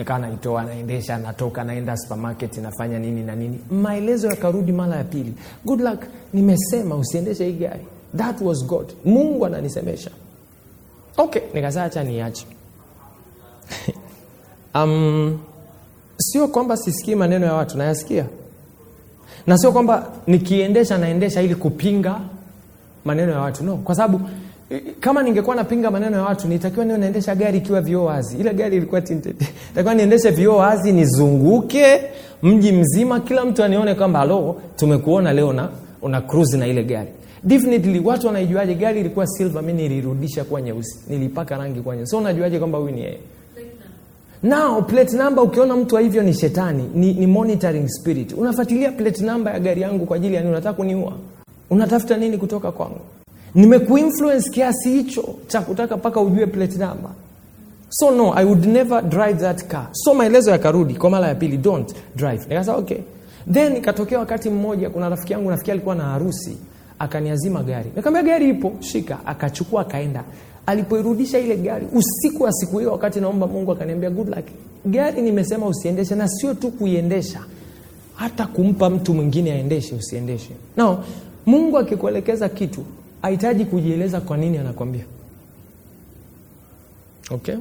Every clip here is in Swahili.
nikawa naitoa naendesha natoka naenda supermarket nafanya nini na nini maelezo yakarudi mara ya pili good luck nimesema usiendeshe hii gari that was god mungu ananisemesha okay nikazaa acha niache um, sio kwamba sisikii maneno ya watu nayasikia na sio kwamba nikiendesha naendesha ili kupinga maneno ya watu no kwa sababu eh, kama ningekuwa napinga maneno ya watu nitakiwa niwe naendesha gari ikiwa vioo wazi ile gari ilikuwa tinted nitakiwa niendeshe vioo wazi nizunguke mji mzima kila mtu anione kwamba halo tumekuona leo na una cruise na ile gari definitely watu wanaijuaje gari ilikuwa silver mi nilirudisha kuwa nyeusi nilipaka rangi kuwa nyeusi so unajuaje kwamba huyu ni yeye now plate number ukiona mtu wa hivyo ni shetani ni, ni monitoring spirit unafuatilia plate number ya gari yangu kwa ajili ya nini unataka kuniua unatafuta nini kutoka kwangu nimekuinfluence kiasi hicho cha kutaka mpaka ujue plate number so no i would never drive that car so maelezo yakarudi kwa mara ya pili don't drive nikasema okay then ikatokea wakati mmoja kuna rafiki yangu nafikiri alikuwa na harusi akaniazima gari nikamwambia gari ipo shika akachukua akaenda alipoirudisha ile gari usiku wa siku hiyo wakati naomba mungu akaniambia good luck gari nimesema usiendeshe na sio tu kuiendesha hata kumpa mtu mwingine aendeshe usiendeshe no mungu akikuelekeza kitu hahitaji kujieleza kwa nini anakwambia okay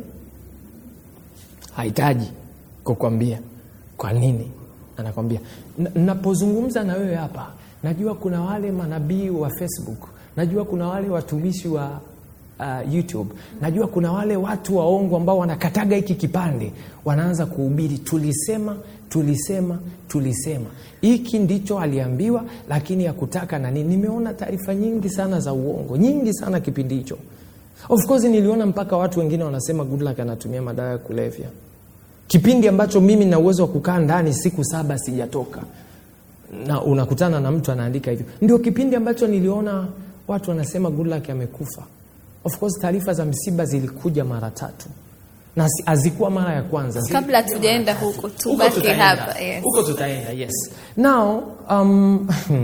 hahitaji kukwambia kwa nini anakwambia Na- napozungumza na wewe hapa najua kuna wale manabii wa facebook najua kuna wale watumishi wa uh, youtube najua kuna wale watu waongo ambao wanakataga hiki kipande wanaanza kuhubiri tulisema tulisema tulisema hiki ndicho aliambiwa lakini yakutaka na nini nimeona taarifa nyingi sana za uongo nyingi sana kipindi hicho of course niliona mpaka watu wengine wanasema goodluck anatumia madawa ya kulevya kipindi ambacho mimi na uwezo wa kukaa ndani siku saba sijatoka na unakutana na mtu anaandika hivyo ndio kipindi ambacho niliona watu wanasema goodluck amekufa of course taarifa za msiba zilikuja mara tatu na si- hazikuwa mara ya kwanza kabla tujaenda huko Huko tubaki tutaenda. hapa yes. huko tutaenda yes now um,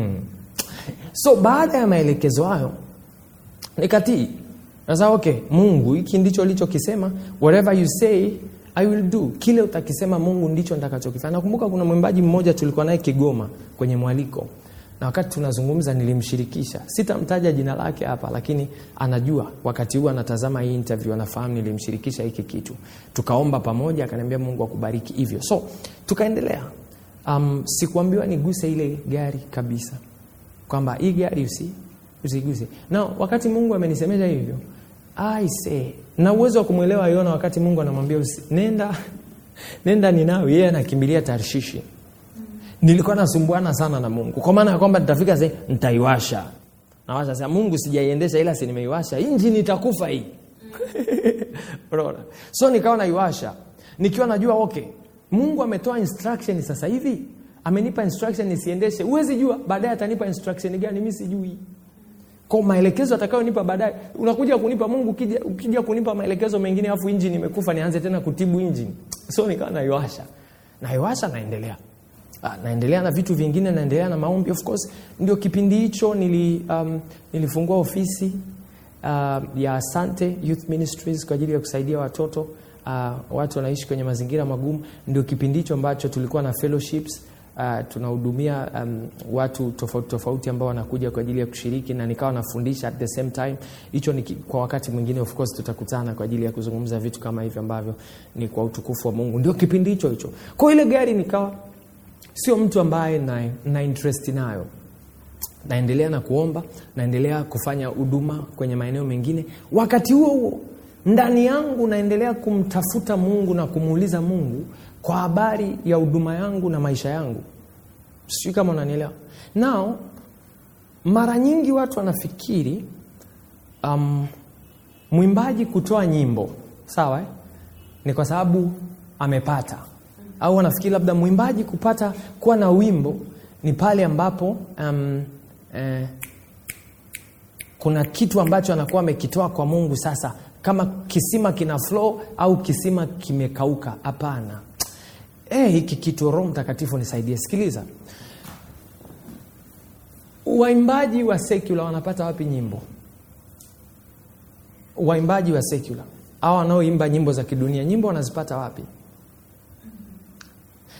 so baada ya maelekezo hayo nikatii sasa okay mungu hiki ndicho ulichokisema whatever you say i will do kile utakisema mungu ndicho nitakachokifanya nakumbuka kuna mwimbaji mmoja tulikuwa naye kigoma kwenye mwaliko na wakati tunazungumza nilimshirikisha sitamtaja jina lake hapa lakini anajua wakati huu anatazama hii interview anafahamu nilimshirikisha hiki kitu tukaomba pamoja akaniambia mungu akubariki hivyo so tukaendelea um, sikuambiwa niguse ile gari kabisa kwamba hii gari usi usiguse na wakati mungu amenisemesha hivyo I say na uwezo wa kumwelewa yona wakati mungu anamwambia usi, nenda nenda ninawi yeye anakimbilia tarshishi nilikuwa nasumbuana sana na mungu kwa maana ya kwamba nitafika sehemu nitaiwasha nawasha sasa mungu sijaiendesha ila si nimeiwasha injini itakufa hii unaona so nikawa naiwasha nikiwa najua okay mungu ametoa instruction sasa hivi amenipa instruction nisiendeshe huwezi jua baadaye atanipa instruction gani mi sijui kwa maelekezo atakayonipa baadaye unakuja kunipa mungu ukija, ukija kunipa maelekezo mengine afu injini imekufa nianze tena kutibu injini so nikawa naiwasha naiwasha naendelea Ah, naendelea na vitu vingine naendelea na maombi of course ndio kipindi hicho nili, um, nilifungua ofisi uh, ya asante youth ministries kwa ajili ya kusaidia watoto uh, watu wanaishi kwenye mazingira magumu ndio kipindi hicho ambacho tulikuwa na fellowships uh, tunahudumia um, watu tofauti tofauti ambao wanakuja kwa ajili ya kushiriki na nikawa nafundisha at the same time hicho ni ki- kwa wakati mwingine of course tutakutana kwa ajili ya kuzungumza vitu kama hivyo ambavyo ni kwa utukufu wa mungu ndio kipindi hicho hicho kwa ile gari nikawa sio mtu ambaye na, na interest nayo naendelea na kuomba naendelea kufanya huduma kwenye maeneo mengine wakati huo huo ndani yangu naendelea kumtafuta mungu na kumuuliza mungu kwa habari ya huduma yangu na maisha yangu sijui kama unanielewa nao mara nyingi watu wanafikiri um, mwimbaji kutoa nyimbo sawa eh? ni kwa sababu amepata au wanafikiri labda mwimbaji kupata kuwa na wimbo ni pale ambapo um, eh, kuna kitu ambacho anakuwa amekitoa kwa mungu sasa kama kisima kina flow au kisima kimekauka hapana Eh, hiki kitu roho mtakatifu nisaidie sikiliza waimbaji wa sekula wanapata wapi nyimbo waimbaji wa sekula au wanaoimba nyimbo za kidunia nyimbo wanazipata wapi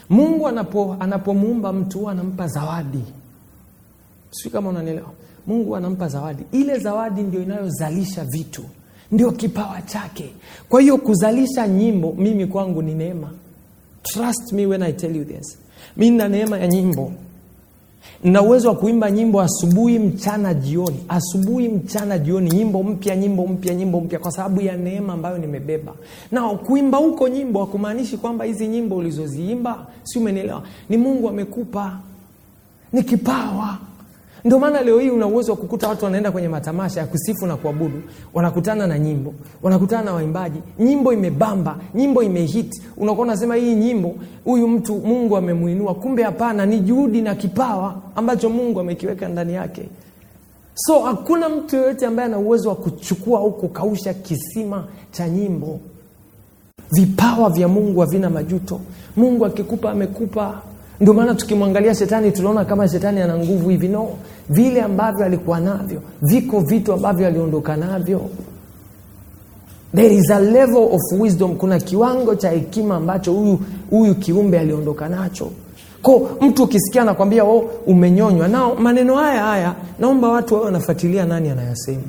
mungu anapo anapomuumba mtu huwa anampa zawadi sijui kama unanielewa mungu anampa zawadi ile zawadi ndio inayozalisha vitu ndio kipawa chake kwa hiyo kuzalisha nyimbo mimi kwangu ni neema trust me when i tell you this mi nina neema ya nyimbo na uwezo wa kuimba nyimbo asubuhi mchana jioni asubuhi mchana jioni nyimbo mpya nyimbo mpya nyimbo mpya kwa sababu ya neema ambayo nimebeba na kuimba huko nyimbo hakumaanishi kwamba hizi nyimbo ulizoziimba si umenielewa ni mungu amekupa ni kipawa ndio maana leo hii una uwezo wa kukuta watu wanaenda kwenye matamasha ya kusifu na kuabudu wanakutana na nyimbo wanakutana na waimbaji nyimbo imebamba nyimbo imehit unakuwa unasema hii nyimbo huyu mtu mungu amemuinua kumbe hapana ni juhudi na kipawa ambacho mungu amekiweka ndani yake so hakuna mtu yoyote ambaye ana uwezo wa kuchukua au kukausha kisima cha nyimbo vipawa vya mungu havina majuto mungu akikupa amekupa ndio maana tukimwangalia shetani tunaona kama shetani ana nguvu hivi no vile ambavyo alikuwa navyo viko vitu ambavyo aliondoka navyo there is a level of wisdom kuna kiwango cha hekima ambacho huyu huyu kiumbe aliondoka nacho ko mtu ukisikia anakwambia oh, umenyonywa nao maneno haya haya naomba watu wawe wanafuatilia nani anayasema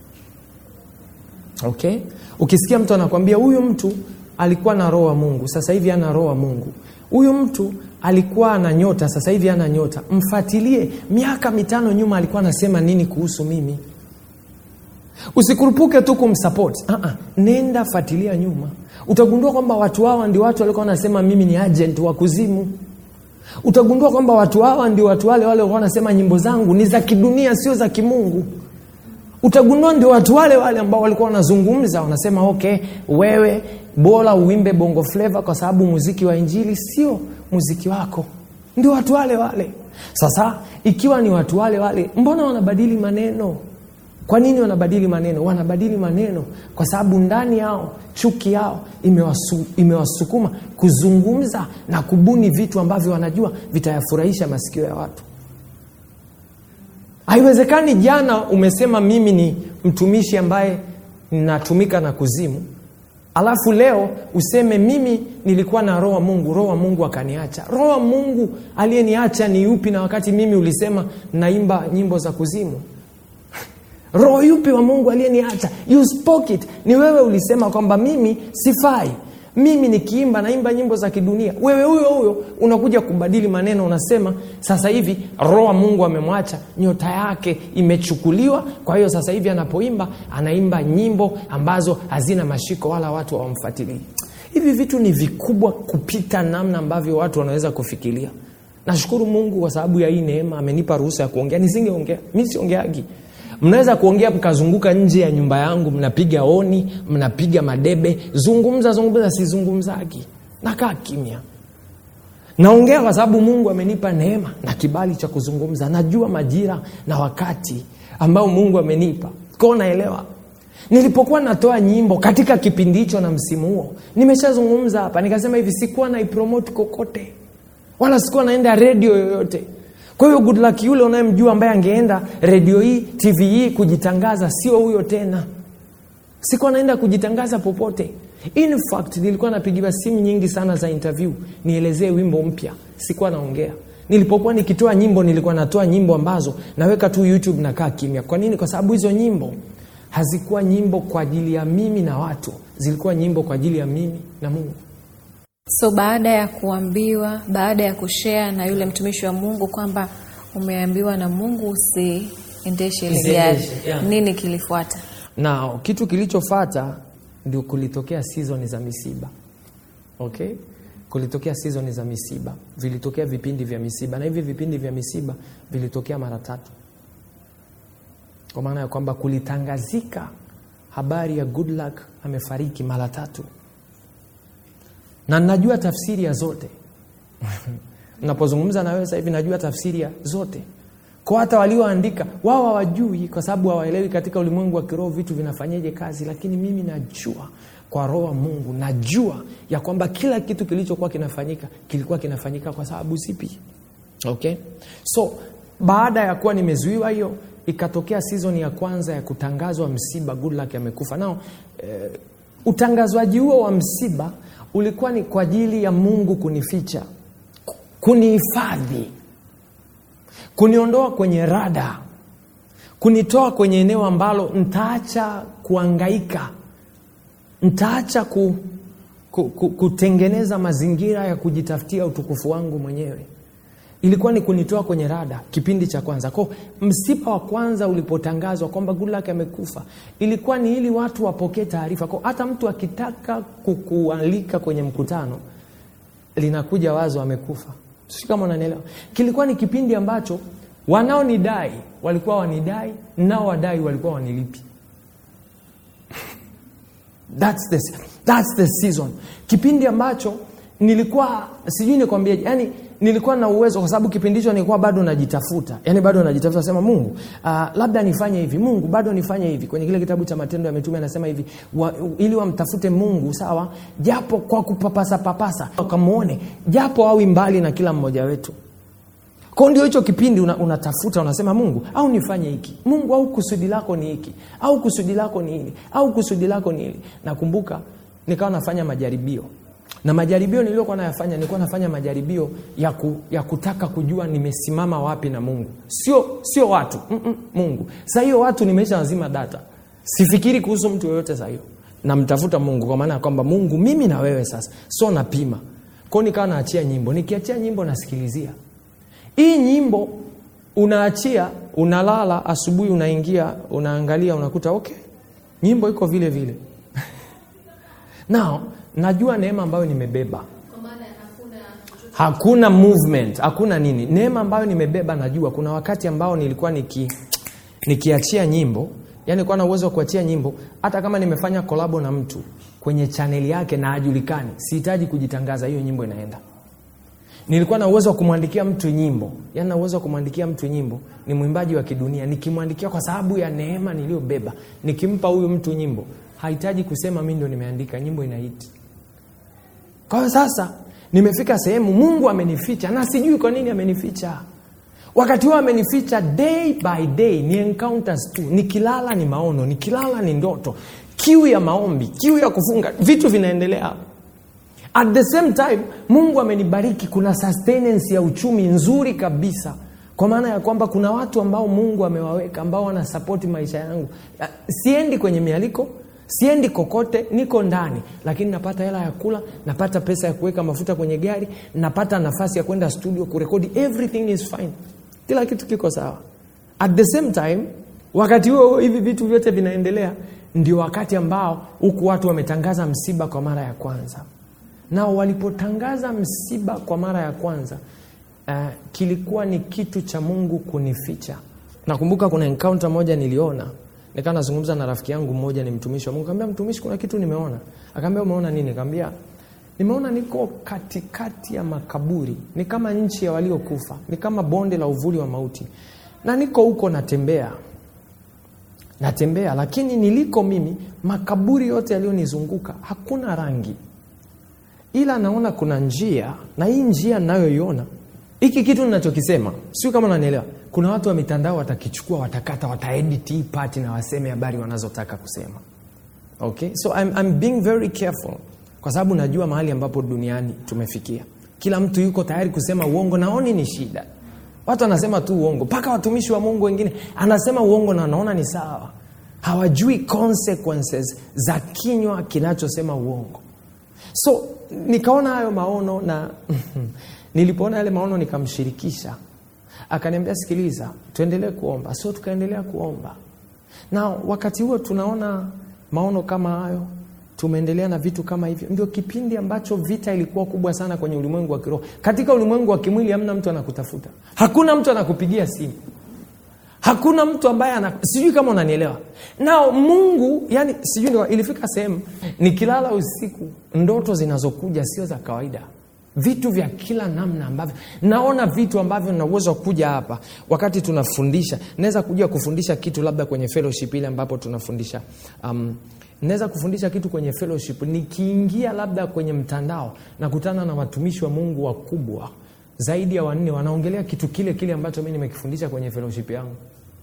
okay ukisikia mtu anakwambia huyu mtu alikuwa na roho wa mungu sasa hivi ana roho wa mungu huyu mtu alikuwa ana nyota sasa hivi ana nyota mfuatilie miaka mitano nyuma alikuwa anasema nini kuhusu mimi usikurupuke tu kumsapoti uh-uh. nenda fuatilia nyuma utagundua kwamba watu hawa ndio watu walikuwa wanasema mimi ni agent wa kuzimu utagundua kwamba watu hawa ndio watu wale wale walikuwa wanasema nyimbo zangu ni za kidunia sio za kimungu utagundua ndio watu wale wale ambao walikuwa wanazungumza wanasema okay wewe bora uimbe bongo fleva kwa sababu muziki wa injili sio muziki wako ndio watu wale wale sasa ikiwa ni watu wale wale mbona wanabadili maneno kwa nini wanabadili maneno wanabadili maneno kwa sababu ndani yao chuki yao imewasu, imewasukuma kuzungumza na kubuni vitu ambavyo wanajua vitayafurahisha masikio ya watu haiwezekani jana umesema mimi ni mtumishi ambaye natumika na kuzimu alafu leo useme mimi nilikuwa na roho wa mungu roho wa mungu akaniacha roho wa mungu aliyeniacha ni yupi na wakati mimi ulisema naimba nyimbo za kuzimu roho yupi wa mungu aliyeniacha you spoke it ni wewe ulisema kwamba mimi sifai mimi nikiimba naimba nyimbo za kidunia wewe huyo huyo unakuja kubadili maneno unasema sasa hivi roho wa mungu amemwacha nyota yake imechukuliwa kwa hiyo sasa hivi anapoimba anaimba nyimbo ambazo hazina mashiko wala watu hawamfuatilii hivi vitu ni vikubwa kupita namna ambavyo watu wanaweza kufikiria nashukuru mungu kwa sababu ya hii neema amenipa ruhusa ya kuongea nisingeongea mi siongeagi mnaweza kuongea mkazunguka nje ya nyumba yangu mnapiga oni mnapiga madebe zungumza zungumza sizungumzagi nakaa kimya naongea kwa sababu mungu amenipa neema na kibali cha kuzungumza najua majira na wakati ambao mungu amenipa kwao naelewa nilipokuwa natoa nyimbo katika kipindi hicho na msimu huo nimeshazungumza hapa nikasema hivi sikuwa naipromoti kokote wala sikuwa naenda redio yoyote kwa hiyo good luck yule unayemjua ambaye angeenda redio hii tv hii kujitangaza sio huyo tena sikuwa naenda kujitangaza popote in fact nilikuwa napigiwa simu nyingi sana za interview nielezee wimbo mpya sikuwa naongea nilipokuwa nikitoa nyimbo nilikuwa natoa nyimbo ambazo naweka tu youtube nakaa kimya kwa nini kwa sababu hizo nyimbo hazikuwa nyimbo kwa ajili ya mimi na watu zilikuwa nyimbo kwa ajili ya mimi na mungu so baada ya kuambiwa baada ya kushea na yule mtumishi wa mungu kwamba umeambiwa na mungu usiendeshe ile gari Usiendeshe, yeah. nini kilifuata na kitu kilichofata ndio kulitokea season za misiba okay kulitokea season za misiba vilitokea vipindi vya misiba na hivi vipindi vya misiba vilitokea mara tatu kwa maana ya kwamba kulitangazika habari ya good luck amefariki mara tatu na najua tafsiri ya zote napozungumza na wewe sasa hivi najua tafsiri ya zote kwa hata walioandika wao hawajui kwa sababu hawaelewi katika ulimwengu wa kiroho vitu vinafanyaje kazi lakini mimi najua kwa roho wa mungu najua ya kwamba kila kitu kilichokuwa kinafanyika kilikuwa kinafanyika kwa sababu zipi okay so baada ya kuwa nimezuiwa hiyo ikatokea season ya kwanza ya kutangazwa msiba good luck amekufa nao eh, utangazwaji huo wa msiba ulikuwa ni kwa ajili ya mungu kunificha kunihifadhi kuniondoa kwenye rada kunitoa kwenye eneo ambalo ntaacha kuangaika ntaacha ku, ku, ku, kutengeneza mazingira ya kujitafutia utukufu wangu mwenyewe ilikuwa ni kunitoa kwenye rada kipindi cha kwanza ko msiba wa kwanza ulipotangazwa kwamba Goodluck amekufa ilikuwa ni ili watu wapokee taarifa ko hata mtu akitaka kukualika kwenye mkutano linakuja wazo amekufa si kama unanielewa kilikuwa ni kipindi ambacho wanaonidai walikuwa wanidai nao wadai walikuwa wanilipi that's the, that's the season kipindi ambacho nilikuwa sijui nikwambieje yani nilikuwa na uwezo kwa sababu kipindi hicho nilikuwa bado najitafuta yani bado najitafuta sema mungu uh, labda nifanye hivi mungu bado nifanye hivi kwenye kile kitabu cha matendo ya mitume anasema hivi wa, ili wamtafute mungu sawa japo kwa kupapasa papasa wakamwone japo awi mbali na kila mmoja wetu kwao ndio hicho kipindi una, unatafuta unasema mungu au nifanye hiki mungu au kusudi lako ni hiki au kusudi lako ni hili au kusudi lako ni hili nakumbuka nikawa nafanya majaribio na majaribio niliyokuwa nayafanya nilikuwa nafanya majaribio ya, ku, ya kutaka kujua nimesimama wapi na mungu sio sio watu Mm-mm, mungu saa hiyo watu nimeisha wazima data sifikiri kuhusu mtu yoyote saa hiyo namtafuta mungu kwa maana ya kwamba mungu mimi na wewe sasa so napima kwao nikawa naachia nyimbo nikiachia nyimbo nasikilizia hii nyimbo unaachia unalala asubuhi unaingia unaangalia unakuta okay nyimbo iko vile vile nao najua neema ambayo nimebeba hakuna movement hakuna nini neema ambayo nimebeba najua kuna wakati ambao nilikuwa niki nikiachia nyimbo yani kuwa na uwezo wa kuachia nyimbo hata kama nimefanya kolabo na mtu kwenye chaneli yake na ajulikani sihitaji kujitangaza hiyo nyimbo inaenda nilikuwa na uwezo wa kumwandikia mtu nyimbo yani na uwezo wa kumwandikia mtu nyimbo ni mwimbaji wa kidunia nikimwandikia kwa sababu ya neema niliyobeba nikimpa huyu mtu nyimbo hahitaji kusema mi ndo nimeandika nyimbo inaiti kwa hiyo sasa nimefika sehemu mungu amenificha na sijui kwa nini amenificha wakati huo amenificha day by day ni encounters tu nikilala ni maono nikilala ni ndoto kiu ya maombi kiu ya kufunga vitu vinaendelea hapo at the same time mungu amenibariki kuna sustenance ya uchumi nzuri kabisa kwa maana ya kwamba kuna watu ambao mungu amewaweka ambao wanasapoti maisha yangu siendi kwenye mialiko siendi kokote niko ndani lakini napata hela ya kula napata pesa ya kuweka mafuta kwenye gari napata nafasi ya kwenda studio kurekodi everything is fine kila kitu kiko sawa at the same time wakati huo hivi vitu vyote vinaendelea ndio wakati ambao huku watu wametangaza msiba kwa mara ya kwanza nao walipotangaza msiba kwa mara ya kwanza uh, kilikuwa ni kitu cha mungu kunificha nakumbuka kuna encounter moja niliona nikaa nazungumza na rafiki yangu mmoja ni mtumishi wa mungu kaambia mtumishi kuna kitu nimeona akaambia umeona nini kaambia nimeona niko katikati ya makaburi ni kama nchi ya waliokufa ni kama bonde la uvuli wa mauti na niko huko natembea natembea lakini niliko mimi makaburi yote yaliyonizunguka hakuna rangi ila naona kuna njia na hii njia ninayoiona hiki kitu ninachokisema sio kama unanielewa kuna watu wa mitandao watakichukua watakata wataedit hii pati na waseme habari wanazotaka kusema okay so I'm, I'm being very careful kwa sababu najua mahali ambapo duniani tumefikia kila mtu yuko tayari kusema uongo naoni ni shida watu wanasema tu uongo mpaka watumishi wa mungu wengine anasema uongo na anaona ni sawa hawajui consequences za kinywa kinachosema uongo so nikaona hayo maono na nilipoona yale maono nikamshirikisha akaniambia sikiliza tuendelee kuomba so tukaendelea kuomba na wakati huo tunaona maono kama hayo tumeendelea na vitu kama hivyo ndio kipindi ambacho vita ilikuwa kubwa sana kwenye ulimwengu wa kiroho katika ulimwengu wa kimwili hamna mtu anakutafuta hakuna mtu anakupigia simu hakuna mtu ambaye ana sijui kama unanielewa nao mungu yani sijui ndio ilifika sehemu nikilala usiku ndoto zinazokuja sio za kawaida vitu vya kila namna ambavyo naona vitu ambavyo na uwezo wa kuja hapa wakati tunafundisha naweza kuja kufundisha kitu labda kwenye fellowship ile ambapo tunafundisha um, naweza kufundisha kitu kwenye fellowship nikiingia labda kwenye mtandao nakutana na watumishi wa mungu wakubwa zaidi ya wanne wanaongelea kitu kile kile ambacho mi nimekifundisha kwenye fellowship yangu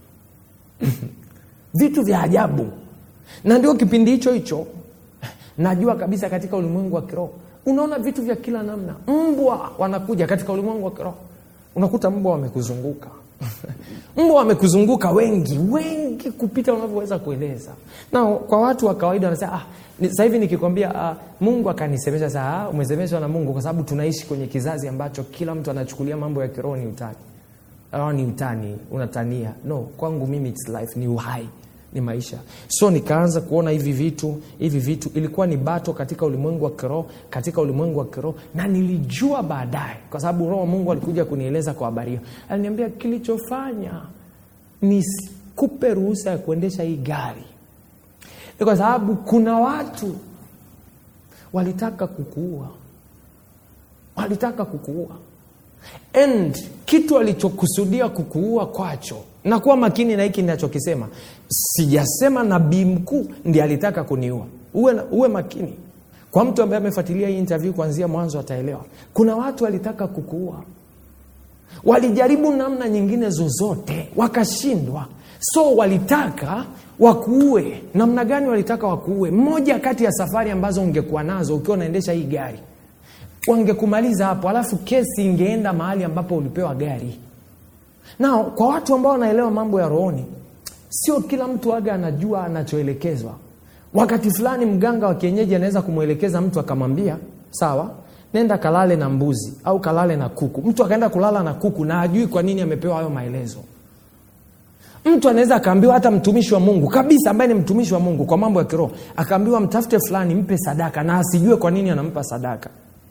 vitu vya ajabu na ndio kipindi hicho hicho najua kabisa katika ulimwengu wa kiroho unaona vitu vya kila namna mbwa wanakuja katika ulimwengu wa kiroho unakuta mbwa wamekuzunguka mbwa wamekuzunguka wengi wengi kupita unavyoweza kueleza na kwa watu wa kawaida wanasema ah, ni- sasa hivi nikikwambia ah, mungu akanisemesha saa ah, umesemeshwa na mungu kwa sababu tunaishi kwenye kizazi ambacho kila mtu anachukulia mambo ya kiroho ni utani oh, ni utani unatania no kwangu mimi it's life ni uhai ni maisha so nikaanza kuona hivi vitu hivi vitu ilikuwa ni bato katika ulimwengu wa kiroho katika ulimwengu wa kiroho na nilijua baadaye kwa sababu roho wa mungu alikuja kunieleza kwa habari hiyo aliniambia kilichofanya nisikupe ruhusa ya kuendesha hii gari ni kwa sababu kuna watu walitaka kukuua walitaka kukuua and kitu alichokusudia kukuua kwacho na kuwa makini na hiki ninachokisema sijasema nabii mkuu ndi alitaka kuniua uwe, na- uwe makini kwa mtu ambaye amefuatilia hii interview kuanzia mwanzo ataelewa kuna watu walitaka kukuua walijaribu namna nyingine zozote wakashindwa so walitaka wakuue namna gani walitaka wakuue mmoja kati ya safari ambazo ungekuwa nazo ukiwa unaendesha hii gari wangekumaliza hapo alafu kesi ingeenda mahali ambapo ulipewa gari na kwa watu ambao wanaelewa mambo ya rohoni sio kila mtu aga anajua anachoelekezwa wakati fulani mganga wa kienyeji anaweza kumwelekeza mtu akamwambia sawa nenda kalale na mbuzi au kalale na kuku mtu akaenda kulala na kuku na ajui kwa nini amepewa hayo maelezo mtu anaweza akaambiwa hata mtumishi wa mungu kabisa ambaye ni mtumishi wa mungu kwa mambo ya kiroho akaambiwa mtafute fulani mpe sadaka na asijue kwa nini anampa sadaka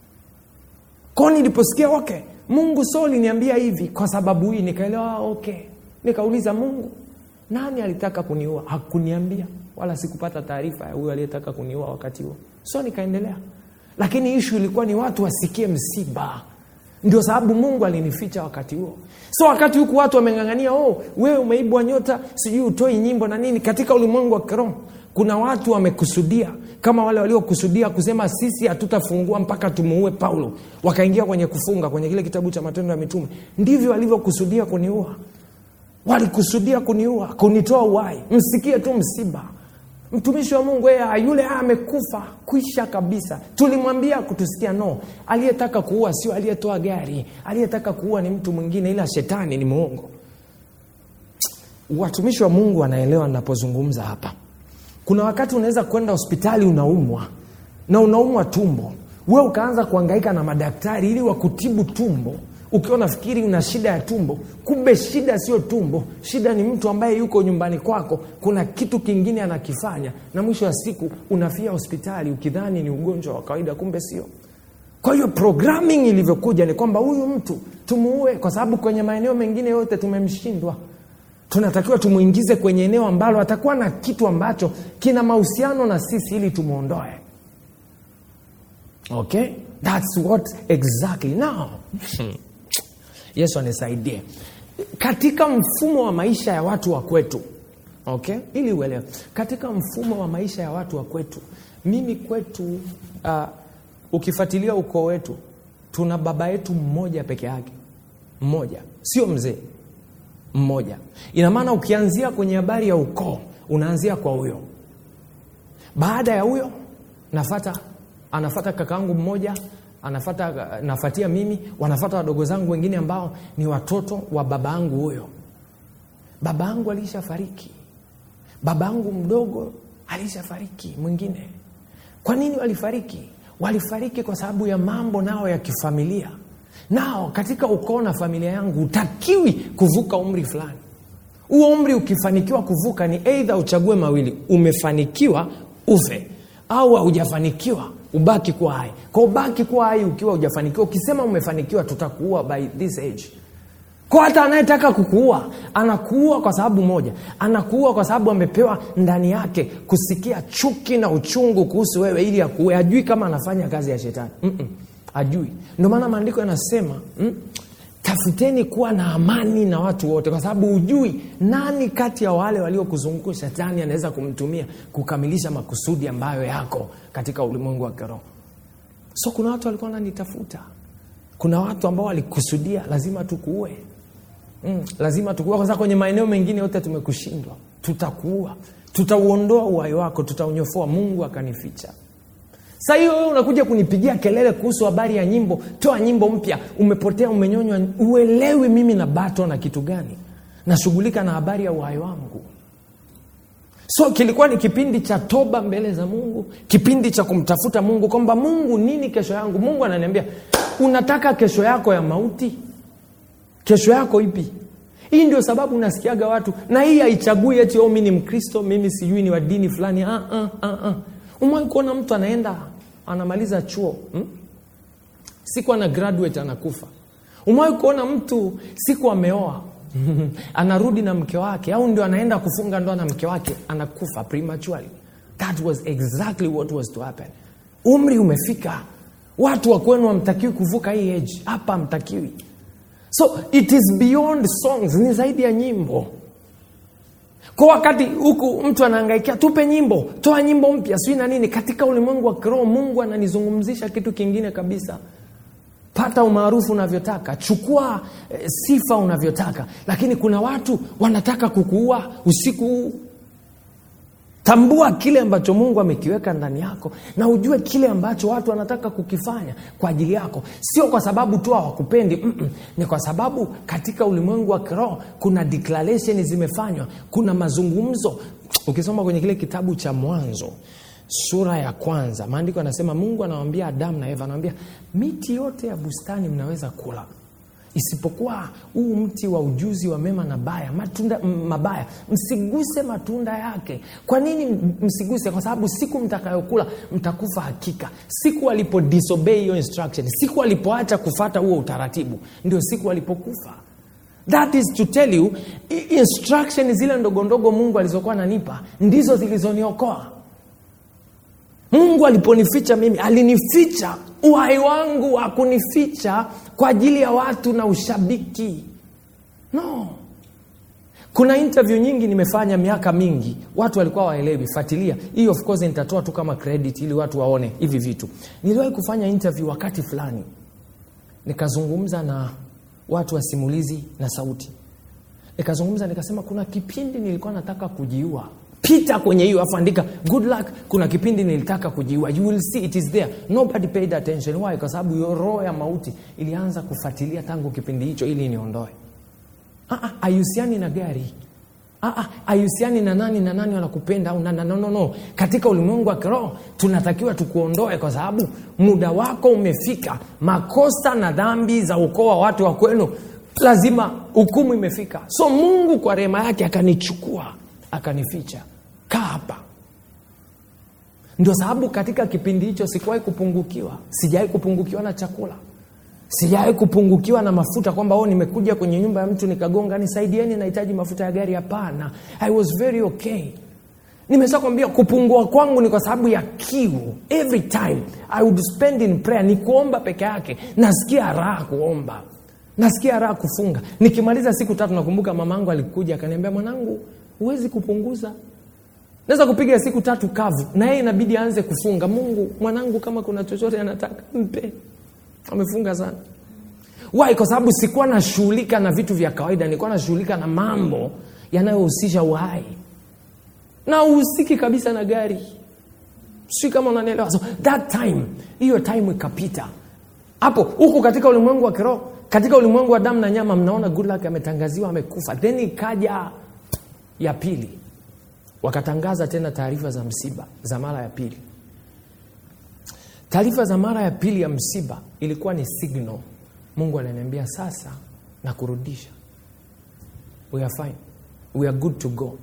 kwao niliposikia okay mungu so liniambia hivi kwa sababu hii nikaelewa ah, okay nikauliza mungu nani alitaka kuniua hakuniambia wala sikupata taarifa ya huyo aliyetaka kuniua wakati huo so nikaendelea lakini ishu ilikuwa ni watu wasikie msiba ndio sababu mungu alinificha wakati huo so wakati huku watu wameng'ang'ania oh, wewe umeibwa nyota sijui utoi nyimbo na nini katika ulimwengu wa kiroho kuna watu wamekusudia kama wale waliokusudia kusema sisi hatutafungua mpaka tumuue paulo wakaingia kwenye kufunga kwenye kile kitabu cha matendo ya mitume ndivyo walivyokusudia kuniua walikusudia kuniua kunitoa uhai msikie tu msiba mtumishi wa mungu yeye yule amekufa kwisha kabisa tulimwambia kutusikia no aliyetaka kuua sio aliyetoa gari aliyetaka kuua ni mtu mwingine ila shetani ni muongo watumishi wa mungu wanaelewa ninapozungumza hapa kuna wakati unaweza kwenda hospitali unaumwa na unaumwa tumbo we ukaanza kuangaika na madaktari ili wakutibu tumbo ukiwa nafikiri una shida ya tumbo kumbe shida sio tumbo shida ni mtu ambaye yuko nyumbani kwako kuna kitu kingine anakifanya na mwisho wa siku unafia hospitali ukidhani ni ugonjwa wa kawaida kumbe sio kwa hiyo programming ilivyokuja ni kwamba huyu mtu tumuue kwa sababu kwenye maeneo mengine yote tumemshindwa tunatakiwa tumwingize kwenye eneo ambalo atakuwa na kitu ambacho kina mahusiano na sisi ili tumwondoe okay thats what exactly now yesu anisaidie katika mfumo wa maisha ya watu wa kwetu okay ili uelewe katika mfumo wa maisha ya watu wa kwetu mimi kwetu uh, ukifuatilia ukoo wetu tuna baba yetu mmoja peke yake mmoja sio mzee mmoja ina maana ukianzia kwenye habari ya ukoo unaanzia kwa huyo baada ya huyo nafata anafata kakaangu mmoja anafata nafatia mimi wanafata wadogo zangu wengine ambao ni watoto wa baba yangu huyo baba yangu alishafariki baba yangu mdogo alishafariki mwingine kwa nini walifariki walifariki kwa sababu ya mambo nao ya kifamilia nao katika ukoo na familia yangu utakiwi kuvuka umri fulani huo umri ukifanikiwa kuvuka ni eidha uchague mawili umefanikiwa ufe au haujafanikiwa ubaki kuwa hai kwa ubaki kuwa hai ukiwa hujafanikiwa ukisema umefanikiwa tutakuua by this age kwa hata anayetaka kukuua anakuua kwa sababu moja anakuua kwa sababu amepewa ndani yake kusikia chuki na uchungu kuhusu wewe ili akuue ajui kama anafanya kazi ya shetani Mm-mm, ajui ndio maana maandiko yanasema mm, tafuteni kuwa na amani na watu wote kwa sababu hujui nani kati ya wale waliokuzunguka shetani anaweza kumtumia kukamilisha makusudi ambayo yako katika ulimwengu wa kiroho so kuna watu walikuwa wananitafuta kuna watu ambao walikusudia lazima tukuue mm, lazima tukuua kwa sababu kwenye maeneo mengine yote tumekushindwa tutakuua tutauondoa uhai wako tutaunyofoa mungu akanificha sa hiyo wewe unakuja kunipigia kelele kuhusu habari ya nyimbo toa nyimbo mpya umepotea umenyonywa uelewi mimi na bato na kitu gani nashughulika na habari ya uhai wangu so kilikuwa ni kipindi cha toba mbele za mungu kipindi cha kumtafuta mungu kwamba mungu nini kesho yangu mungu ananiambia unataka kesho yako ya mauti kesho yako ipi hii ndio sababu unasikiaga watu na hii haichagui eti oh, mi ni mkristo mimi sijui ni wa dini fulani ah, ah, ah, ah. umewai kuona mtu anaenda anamaliza chuo hmm? siku ana graduate anakufa umewai kuona mtu siku ameoa anarudi na mke wake au ndio anaenda kufunga ndoa na mke wake anakufa prematurely that was exactly what was to happen umri umefika watu wa kwenu hamtakiwi kuvuka hii age hapa hamtakiwi so it is beyond songs ni zaidi ya nyimbo kwa wakati huku mtu anaangaikia tupe nyimbo toa nyimbo mpya sijui na nini katika ulimwengu wa kiroho mungu ananizungumzisha kitu kingine kabisa pata umaarufu unavyotaka chukua eh, sifa unavyotaka lakini kuna watu wanataka kukuua usiku huu tambua kile ambacho mungu amekiweka ndani yako na ujue kile ambacho watu wanataka kukifanya kwa ajili yako sio kwa sababu tu hawakupendi Mm-mm. ni kwa sababu katika ulimwengu wa kiroho kuna declaration zimefanywa kuna mazungumzo ukisoma kwenye kile kitabu cha mwanzo sura ya kwanza maandiko anasema mungu anawambia adamu na eva anawambia miti yote ya bustani mnaweza kula isipokuwa huu mti wa ujuzi wa mema na baya matunda m- mabaya msiguse matunda yake kwa nini m- msiguse kwa sababu siku mtakayokula mtakufa hakika siku alipo disobey hiyo instruction siku alipoacha kufata huo utaratibu ndio siku alipokufa that is to tell you i- instruction zile ndogondogo mungu alizokuwa ananipa ndizo zilizoniokoa mungu aliponificha mimi alinificha uhai wangu hakunificha kwa ajili ya watu na ushabiki no kuna interview nyingi nimefanya miaka mingi watu walikuwa waelewi fuatilia hii of course nitatoa tu kama credit ili watu waone hivi vitu niliwahi kufanya interview wakati fulani nikazungumza na watu wa simulizi na sauti nikazungumza nikasema kuna kipindi nilikuwa nataka kujiua pita kwenye hiyo afu andika good luck kuna kipindi nilitaka kujiua you will see it is there nobody paid attention why kwa sababu hiyo roho ya mauti ilianza kufuatilia tangu kipindi hicho ili niondoe Ah, ah, haihusiani na gari Ah, ah, haihusiani na nani na nani wanakupenda au na, na, no, no, no. katika ulimwengu wa kiroho tunatakiwa tukuondoe kwa sababu muda wako umefika makosa na dhambi za ukoo wa watu wa kwenu lazima hukumu imefika so mungu kwa rehema yake akanichukua akanificha kaa hapa ndio sababu katika kipindi hicho sikuwahi kupungukiwa sijawahi kupungukiwa na chakula sijawahi kupungukiwa na mafuta kwamba oh, nimekuja kwenye nyumba ya mtu nikagonga nisaidieni nahitaji mafuta ya gari hapana i was very okay nimesha kwambia kupungua kwangu ni kwa sababu ya kiu every time i would spend in prayer ni kuomba peke yake nasikia raha kuomba nasikia raha kufunga nikimaliza siku tatu nakumbuka mama angu alikuja akaniambia mwanangu huwezi kupunguza naweza kupiga siku tatu kavu na yeye inabidi aanze kufunga mungu mwanangu kama kuna chochote anataka mpe amefunga sana why kwa sababu sikuwa nashughulika na vitu vya kawaida nilikuwa nashughulika na mambo yanayohusisha uhai na uhusiki kabisa na gari sijui kama unanielewa so that time hiyo time ikapita hapo huku katika ulimwengu wa kiroho katika ulimwengu wa damu na nyama mnaona good luck ametangaziwa amekufa then ikaja ya pili wakatangaza tena taarifa za msiba za mara ya pili taarifa za mara ya pili ya msiba ilikuwa ni signal mungu ananiambia sasa na kurudisha we are fine we are good to go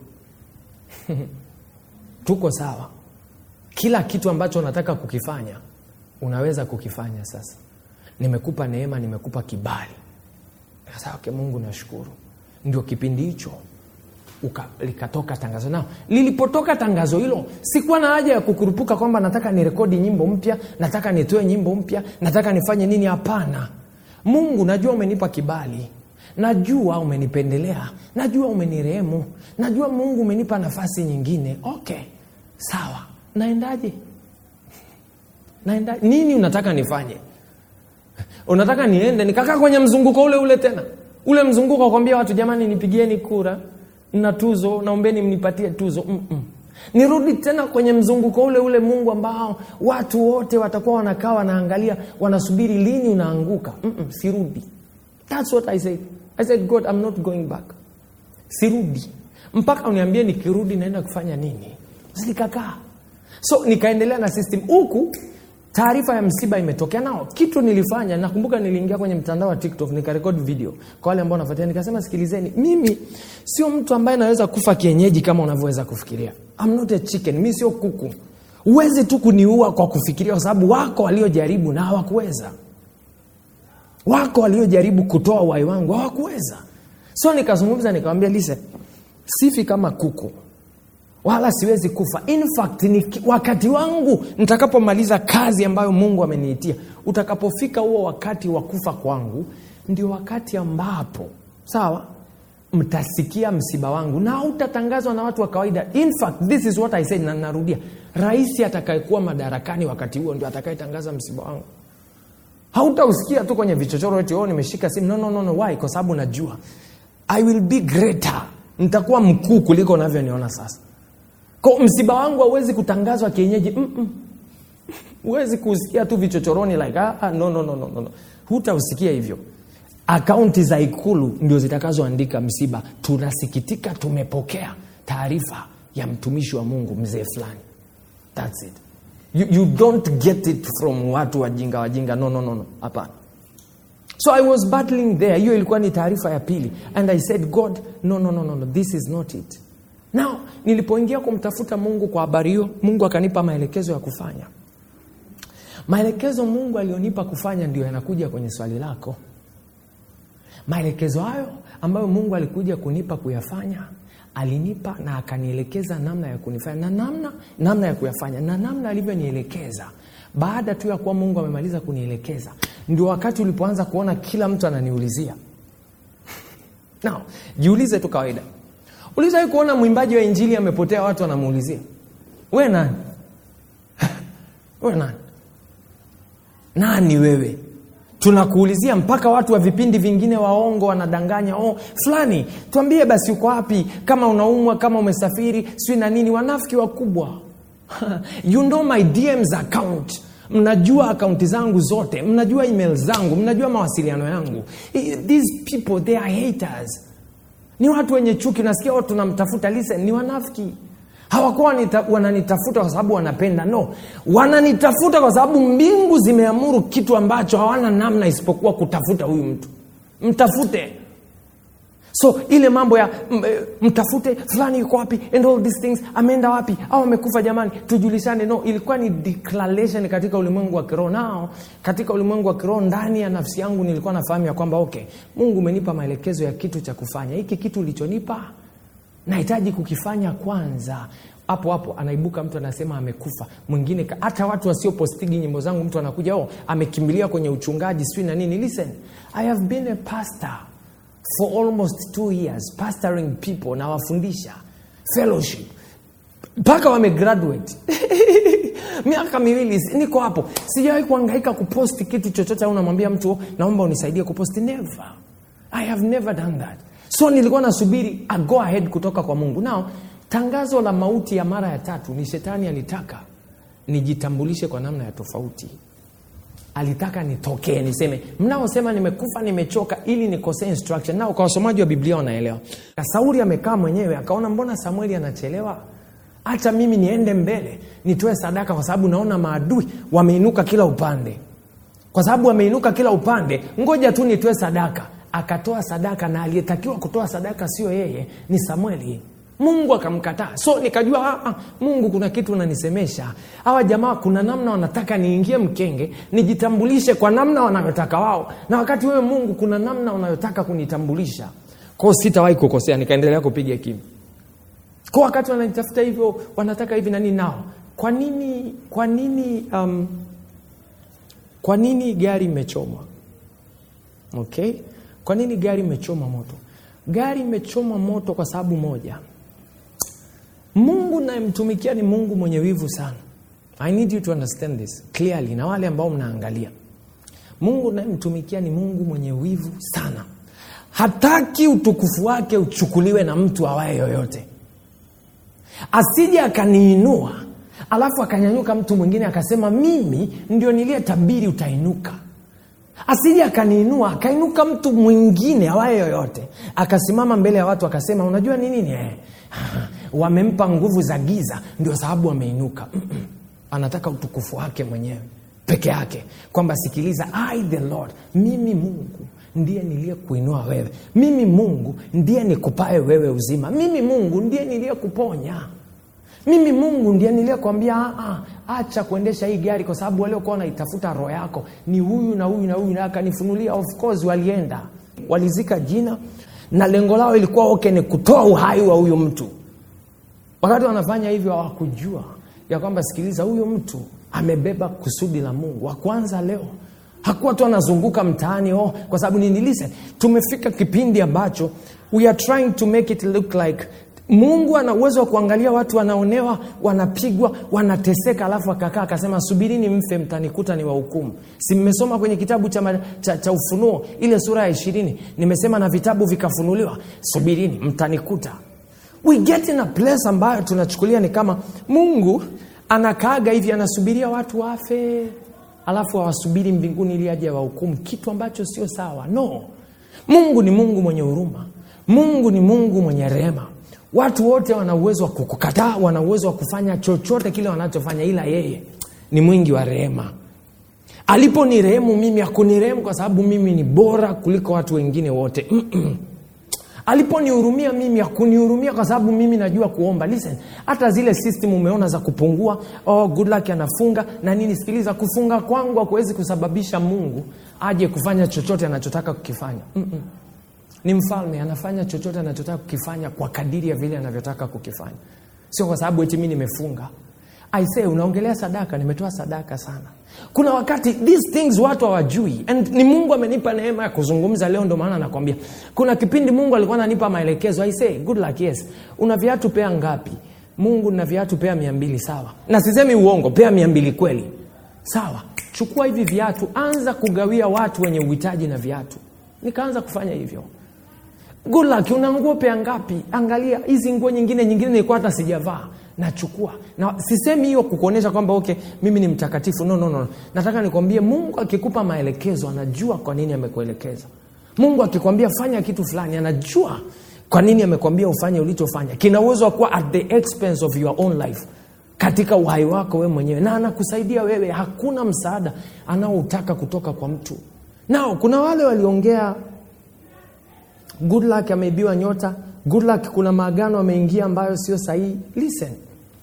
tuko sawa kila kitu ambacho unataka kukifanya unaweza kukifanya sasa nimekupa neema nimekupa kibali sasa okay, mungu nashukuru ndio kipindi hicho uka, likatoka tangazo nao lilipotoka tangazo hilo sikuwa na haja ya kukurupuka kwamba nataka nirekodi nyimbo mpya nataka nitoe nyimbo mpya nataka nifanye nini hapana mungu najua umenipa kibali najua umenipendelea najua umenirehemu najua mungu umenipa nafasi nyingine okay sawa naendaje naenda nini unataka nifanye unataka niende nikakaa kwenye mzunguko ule ule tena ule mzunguko wakwambia watu jamani nipigieni kura na tuzo naombeni mnipatie tuzo Mm-mm. nirudi tena kwenye mzunguko ule ule mungu ambao watu wote watakuwa wanakaa wanaangalia wanasubiri lini unaanguka Mm-mm, sirudi thats what i said i said god i'm not going back sirudi mpaka uniambie nikirudi naenda kufanya nini nikakaa so nikaendelea na system huku taarifa ya msiba imetokea nao kitu nilifanya nakumbuka niliingia kwenye mtandao wa tiktok nikarekod video kwa wale ambao nafuatia nikasema sikilizeni mimi sio mtu ambaye naweza kufa kienyeji kama unavyoweza kufikiria I'm not a chicken mi sio kuku huwezi tu kuniua kwa kufikiria kwa sababu wako waliojaribu na hawakuweza wako waliojaribu kutoa uhai wangu hawakuweza so nikazungumza nikawambia lise sifi kama kuku wala siwezi kufa in fact ni wakati wangu nitakapomaliza kazi ambayo mungu ameniitia utakapofika huo wakati wa kufa kwangu ndio wakati ambapo sawa mtasikia msiba wangu na hautatangazwa na watu wa kawaida in fact this is what i said na narudia rais atakayekuwa madarakani wakati huo ndio atakayetangaza msiba wangu hautausikia tu kwenye vichochoro eti oh, nimeshika simu no, no, no, no. why kwa sababu najua i will be greater nitakuwa mkuu kuliko unavyoniona sasa ko msiba wangu hauwezi kutangazwa kienyeji huwezi kuusikia tu vichochoroni like ah, ah, no, no, no, no, no. hutausikia hivyo akaunti za ikulu ndio zitakazoandika msiba tunasikitika tumepokea taarifa ya mtumishi wa mungu mzee fulani thats it you, you don't get it from watu wajinga wajinga no no no no hapana so i was battling there hiyo ilikuwa ni taarifa ya pili and i said god no, no, no, no, no. this is not it now nilipoingia kumtafuta mungu kwa habari hiyo mungu akanipa maelekezo ya kufanya maelekezo mungu alionipa kufanya ndio yanakuja kwenye swali lako maelekezo hayo ambayo mungu alikuja kunipa kuyafanya alinipa na akanielekeza namna ya kunifanya na namna namna ya kuyafanya na namna alivyonielekeza baada tu ya kuwa mungu amemaliza kunielekeza ndio wakati ulipoanza kuona kila mtu ananiulizia now jiulize tu kawaida ulizawai kuona mwimbaji wa injili amepotea watu wanamuulizia we nani we nani nani wewe tunakuulizia mpaka watu wa vipindi vingine waongo wanadanganya oh, fulani tuambie basi uko wapi kama unaumwa kama umesafiri sijui na nini wanafiki wakubwa you know my dms account mnajua akaunti zangu zote mnajua email zangu mnajua mawasiliano yangu these people they are haters ni watu wenye chuki nasikia watu tunamtafuta listen ni wanafiki hawakuwa wananitafuta kwa sababu wanapenda no wananitafuta kwa sababu mbingu zimeamuru kitu ambacho hawana namna isipokuwa kutafuta huyu mtu mtafute so ile mambo ya m, mtafute fulani yuko wapi and all these things ameenda wapi au amekufa jamani tujulishane no ilikuwa ni declaration katika ulimwengu wa kiroho nao katika ulimwengu wa kiroho ndani ya nafsi yangu nilikuwa nafahamu ya kwamba okay mungu umenipa maelekezo ya kitu cha kufanya hiki kitu ulichonipa nahitaji kukifanya kwanza hapo hapo anaibuka mtu anasema amekufa mwingine hata watu wasiopostigi nyimbo zangu mtu anakuja oh, amekimbilia kwenye uchungaji sijui na nini listen i have been a pastor for almost two years pastoring people nawafundisha fellowship mpaka wamegraduate miaka miwili niko hapo sijawahi kuangaika kuposti kitu chochote au namwambia mtu naomba unisaidie kuposti never i have never done that so nilikuwa nasubiri a go ahead kutoka kwa mungu nao tangazo la mauti ya mara ya tatu ni shetani alitaka nijitambulishe kwa namna ya tofauti alitaka nitokee niseme mnaosema nimekufa nimechoka ili nikosee instruction nao kwa wasomaji wa biblia wanaelewa sauli amekaa mwenyewe akaona mbona samueli anachelewa hata mimi niende mbele nitoe sadaka kwa sababu naona maadui wameinuka kila upande kwa sababu wameinuka kila upande ngoja tu nitoe sadaka akatoa sadaka na aliyetakiwa kutoa sadaka sio yeye ni samueli mungu akamkataa so nikajua ah, ah, mungu kuna kitu unanisemesha hawa jamaa kuna namna wanataka niingie mkenge nijitambulishe kwa namna wanayotaka wao na wakati wewe mungu kuna namna unayotaka kunitambulisha kwao sitawahi kukosea nikaendelea kupiga kimi kwa wakati wananitafuta hivyo wanataka hivi nani nao kwa nini kwa nini um, kwa nini gari imechomwa okay kwa nini gari imechoma moto gari imechoma moto kwa sababu moja mungu nayemtumikia ni mungu mwenye wivu sana i need you to understand this clearly na wale ambao mnaangalia mungu nayemtumikia ni mungu mwenye wivu sana hataki utukufu wake uchukuliwe na mtu awaye yoyote asije akaniinua alafu akanyanyuka mtu mwingine akasema mimi ndio niliyetabiri utainuka asije akaniinua akainuka mtu mwingine awaye yoyote akasimama mbele ya watu akasema unajua ni nini eh, wamempa nguvu za giza ndio sababu wameinuka Mm-mm. anataka utukufu wake mwenyewe peke yake kwamba sikiliza I the Lord mimi Mungu ndiye niliyekuinua wewe mimi Mungu ndiye nikupae wewe uzima mimi Mungu ndiye niliyekuponya mimi Mungu ndiye niliyekwambia "Ah, ah, acha kuendesha hii gari kwa sababu waliokuwa wanaitafuta roho yako ni huyu na huyu na huyu, na akanifunulia. Of course walienda walizika jina, na lengo lao ilikuwa okay, ni kutoa uhai wa huyu mtu. Wakati wanafanya hivyo hawakujua ya kwamba, sikiliza, huyu mtu amebeba kusudi la Mungu. Wa kwanza leo hakuwa tu anazunguka mtaani oh, kwa sababu nini? Listen, tumefika kipindi ambacho we are trying to make it look like Mungu ana uwezo wa kuangalia watu wanaonewa, wanapigwa, wanateseka, alafu akakaa akasema, subirini mfe, mtanikuta ni wahukumu. Si mmesoma kwenye kitabu cha, ma- cha, cha Ufunuo ile sura ya ishirini, nimesema na vitabu vikafunuliwa, subirini mtanikuta. We get in a place ambayo tunachukulia ni kama Mungu anakaaga hivi, anasubiria watu wafe, alafu awasubiri mbinguni ili aje wahukumu, kitu ambacho sio sawa. No, Mungu ni Mungu mwenye huruma. Mungu ni Mungu mwenye rehema. Watu wote wana uwezo wa kukukataa, wana uwezo wa kufanya chochote kile wanachofanya, ila yeye ni mwingi wa rehema. Aliponirehemu mimi, hakunirehemu kwa sababu mimi ni bora kuliko watu wengine wote. Mm-mm. Aliponihurumia mimi, hakunihurumia kwa sababu mimi najua kuomba. Listen, hata zile system umeona za kupungua, oh, good luck anafunga na nini. Sikiliza, kufunga kwangu hakuwezi kusababisha Mungu aje kufanya chochote anachotaka kukifanya. Mm-mm ni mfalme anafanya chochote anachotaka kukifanya kwa kadiri ya vile anavyotaka kukifanya sio kwa sababu eti mi nimefunga I say unaongelea sadaka nimetoa sadaka sana kuna wakati these things watu hawajui and ni mungu amenipa neema ya kuzungumza leo ndo maana nakwambia kuna kipindi mungu alikuwa ananipa maelekezo I say good luck yes una viatu pea ngapi mungu na viatu pea mia mbili sawa na sisemi uongo pea mia mbili kweli sawa chukua hivi viatu anza kugawia watu wenye uhitaji na viatu nikaanza kufanya hivyo good luck una nguo pea ngapi angalia hizi nguo nyingine nyingine nilikuwa hata sijavaa nachukua na sisemi hiyo kukuonyesha kwamba okay mimi ni mtakatifu no, no, no. nataka nikwambie mungu akikupa maelekezo anajua kwa nini amekuelekeza mungu akikwambia fanya kitu fulani anajua kwa nini amekwambia ufanye ulichofanya kina uwezo wa kuwa at the expense of your own life katika uhai wako wewe mwenyewe na anakusaidia wewe hakuna msaada anaoutaka kutoka kwa mtu nao kuna wale waliongea good luck ameibiwa nyota good luck kuna maagano ameingia ambayo sio sahihi listen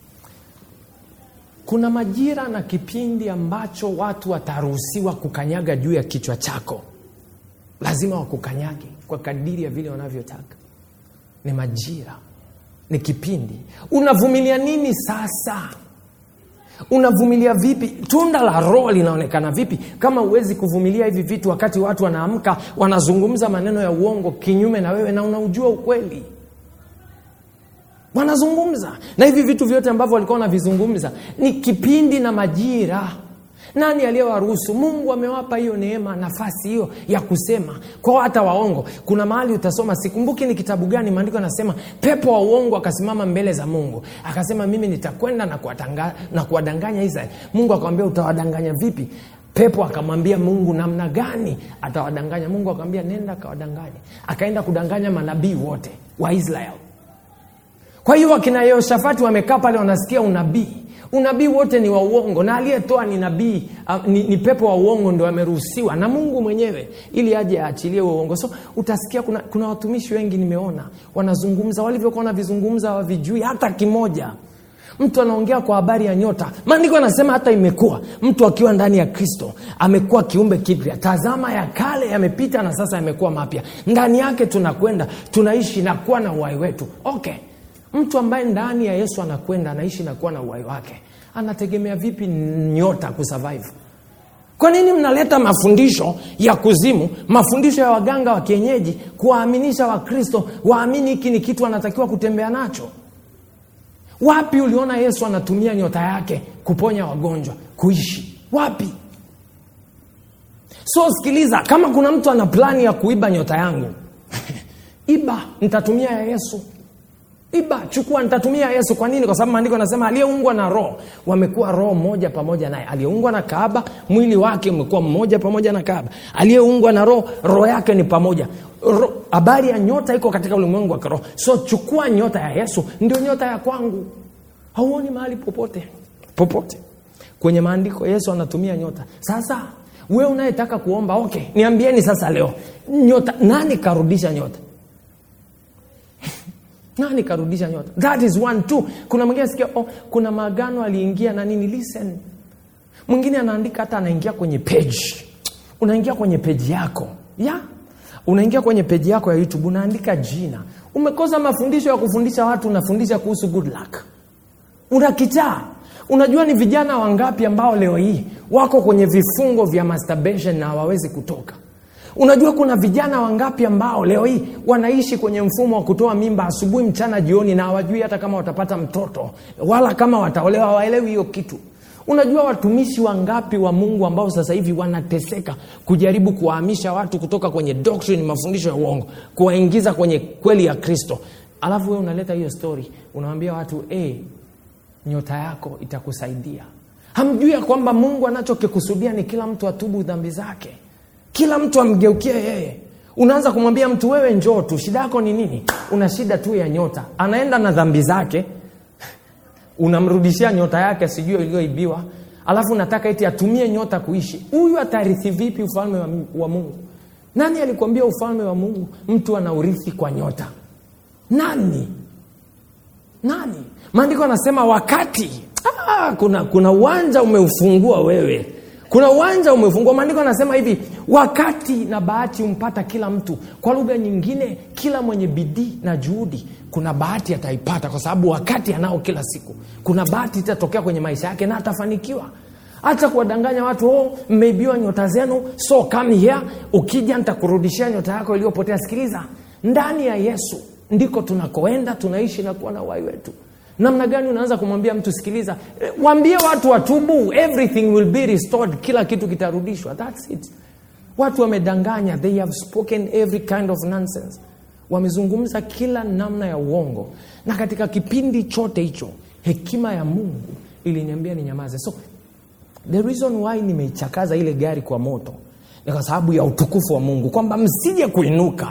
kuna majira na kipindi ambacho watu wataruhusiwa kukanyaga juu ya kichwa chako lazima wakukanyage kwa kadiri ya vile wanavyotaka ni majira ni kipindi unavumilia nini sasa unavumilia vipi tunda la roho linaonekana vipi kama huwezi kuvumilia hivi vitu wakati watu wanaamka wanazungumza maneno ya uongo kinyume na wewe na unaujua ukweli wanazungumza na hivi vitu vyote ambavyo walikuwa wanavizungumza ni kipindi na majira nani aliyewaruhusu mungu amewapa hiyo neema nafasi hiyo ya kusema kwao hata waongo kuna mahali utasoma sikumbuki ni kitabu gani maandiko anasema pepo wa uongo akasimama mbele za mungu akasema mimi nitakwenda na kuwatanga- na kuwadanganya israeli mungu akamwambia utawadanganya vipi pepo akamwambia mungu namna gani atawadanganya mungu akamwambia nenda akawadanganya akaenda kudanganya manabii wote wa israeli kwa hiyo wakina yehoshafati wamekaa pale wanasikia unabii unabii wote ni wa uongo na aliyetoa ni nabii uh, ni, ni pepo wa uongo ndo ameruhusiwa na mungu mwenyewe ili aje aachilie huo uongo so utasikia kuna, kuna watumishi wengi nimeona wanazungumza walivyokuwa wanavizungumza wavijui hata kimoja mtu anaongea kwa habari ya nyota maandiko anasema hata imekuwa mtu akiwa ndani ya kristo amekuwa kiumbe kipya tazama ya kale yamepita na sasa yamekuwa mapya ndani yake tunakwenda tunaishi na kuwa na uhai wetu okay mtu ambaye ndani ya yesu anakwenda anaishi na kuwa na uhai wake anategemea vipi nyota kusurvive kwa nini mnaleta mafundisho ya kuzimu mafundisho ya waganga wa kienyeji kuwaaminisha wakristo waamini hiki ni kitu anatakiwa kutembea nacho wapi uliona yesu anatumia nyota yake kuponya wagonjwa kuishi wapi so sikiliza kama kuna mtu ana plani ya kuiba nyota yangu iba nitatumia ya yesu iba chukua nitatumia yesu kwa nini kwa sababu maandiko anasema aliyeungwa na roho wamekuwa roho moja pamoja naye aliyeungwa na kaaba mwili wake umekuwa mmoja pamoja na kaaba aliyeungwa na roho roho yake ni pamoja Ro- habari ya nyota iko katika ulimwengu wa kiroho so chukua nyota ya yesu ndio nyota ya kwangu hauoni mahali popote popote kwenye maandiko yesu anatumia nyota sasa we unayetaka kuomba okay niambieni sasa leo nyota nani karudisha nyota nani karudisha nyota that is one two kuna mwingine sikia oh, kuna maagano aliingia na nini listen mwingine anaandika hata anaingia kwenye page unaingia kwenye peji yako ya unaingia kwenye peji yako ya youtube unaandika jina umekosa mafundisho ya kufundisha watu unafundisha kuhusu good luck unakichaa unajua ni vijana wangapi ambao leo hii wako kwenye vifungo vya masturbation na hawawezi kutoka unajua kuna vijana wangapi ambao leo hii wanaishi kwenye mfumo wa kutoa mimba asubuhi mchana jioni na hawajui hata kama watapata mtoto wala kama wataolewa hawaelewi hiyo kitu unajua watumishi wangapi wa mungu ambao sasa hivi wanateseka kujaribu kuwahamisha watu kutoka kwenye doctrine mafundisho ya uongo kuwaingiza kwenye kweli ya kristo alafu wewe unaleta hiyo story unawambia watu hey, nyota yako itakusaidia hamjui ya kwamba mungu anachokikusudia ni kila mtu atubu dhambi zake kila mtu amgeukie yeye unaanza kumwambia mtu wewe njoo tu shida yako ni nini una shida tu ya nyota anaenda na dhambi zake unamrudishia nyota yake sijui iliyoibiwa alafu unataka eti atumie nyota kuishi huyu atarithi vipi ufalme wa, wa mungu nani alikwambia ufalme wa mungu mtu anaurithi kwa nyota nani nani maandiko anasema wakati ah, kuna kuna uwanja umeufungua wewe kuna uwanja umefungua maandiko anasema hivi wakati na bahati humpata kila mtu kwa lugha nyingine kila mwenye bidii na juhudi kuna bahati ataipata kwa sababu wakati anao kila siku kuna bahati itatokea kwenye maisha yake na atafanikiwa hata kuwadanganya watu oh, mmeibiwa nyota zenu so come here ukija nitakurudishia nyota yako iliyopotea sikiliza ndani ya yesu ndiko tunakoenda tunaishi na kuwa na uhai wetu namna gani unaanza kumwambia mtu sikiliza eh, waambie watu watubu everything will be restored kila kitu kitarudishwa thats it watu wamedanganya they have spoken every kind of nonsense wamezungumza kila namna ya uongo na katika kipindi chote hicho hekima ya mungu iliniambia ninyamaze so the reason why nimeichakaza ile gari kwa moto ni kwa sababu ya utukufu wa mungu kwamba msije kuinuka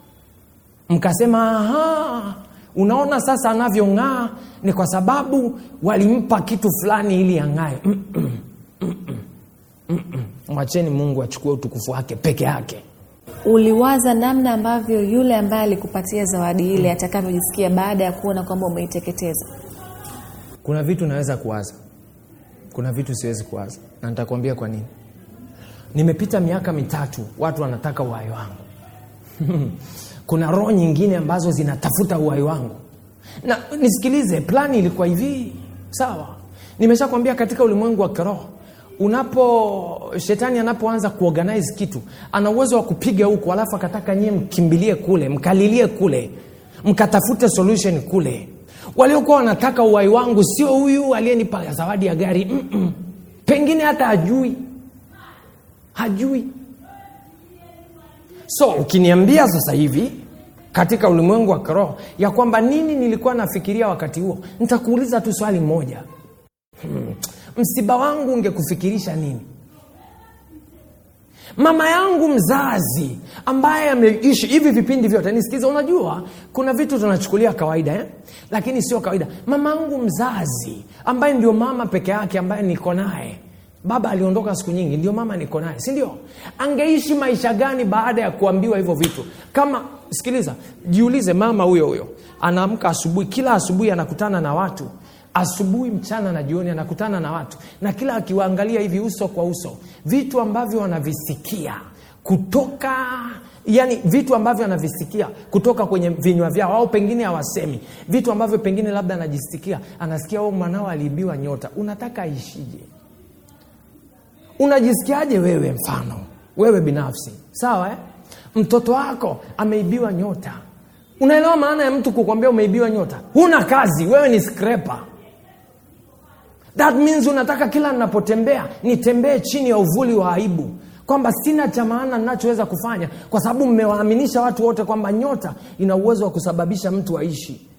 mkasema aha unaona sasa anavyong'aa ni kwa sababu walimpa kitu fulani ili ang'ae Mm-mm. Mm-mm. Mm-mm. mwacheni mungu achukue utukufu wake peke yake uliwaza namna ambavyo yule ambaye alikupatia zawadi ile atakavyojisikia baada ya kuona kwamba umeiteketeza kuna vitu naweza kuwaza kuna vitu siwezi kuwaza na nitakwambia kwa nini nimepita miaka mitatu watu wanataka uhai wangu kuna roho nyingine ambazo zinatafuta uhai wangu na nisikilize plani ilikuwa hivi sawa nimeshakwambia katika ulimwengu wa kiroho unapo shetani anapoanza kuorganize kitu ana uwezo wa kupiga huku alafu akataka nyie mkimbilie kule mkalilie kule mkatafute solution kule waliokuwa wanataka uhai wangu sio huyu aliyenipa zawadi ya gari Mm-mm. pengine hata hajui hajui so ukiniambia sasa hivi katika ulimwengu wa kiroho ya kwamba nini nilikuwa nafikiria wakati huo nitakuuliza tu swali moja hmm. msiba wangu ungekufikirisha nini mama yangu mzazi ambaye ameishi hivi vipindi vyote nisikize unajua kuna vitu tunachukulia kawaida eh? lakini sio kawaida mama yangu mzazi ambaye ndio mama peke yake ambaye niko naye baba aliondoka siku nyingi ndio mama niko naye si ndio angeishi maisha gani baada ya kuambiwa hivyo vitu kama sikiliza jiulize mama huyo huyo anaamka asubuhi kila asubuhi anakutana na watu asubuhi mchana na jioni anakutana na watu na kila akiwaangalia hivi uso kwa uso vitu ambavyo wanavisikia kutoka yani vitu ambavyo anavisikia kutoka kwenye vinywa vyao au pengine hawasemi vitu ambavyo pengine labda anajisikia anasikia o mwanao aliibiwa nyota unataka aishije unajisikiaje wewe mfano wewe binafsi sawa eh? mtoto wako ameibiwa nyota unaelewa maana ya mtu kukwambia umeibiwa nyota huna kazi wewe ni scraper that means unataka kila ninapotembea nitembee chini ya uvuli wa aibu kwamba sina cha maana ninachoweza kufanya kwa sababu mmewaaminisha watu wote kwamba nyota ina uwezo wa kusababisha mtu aishi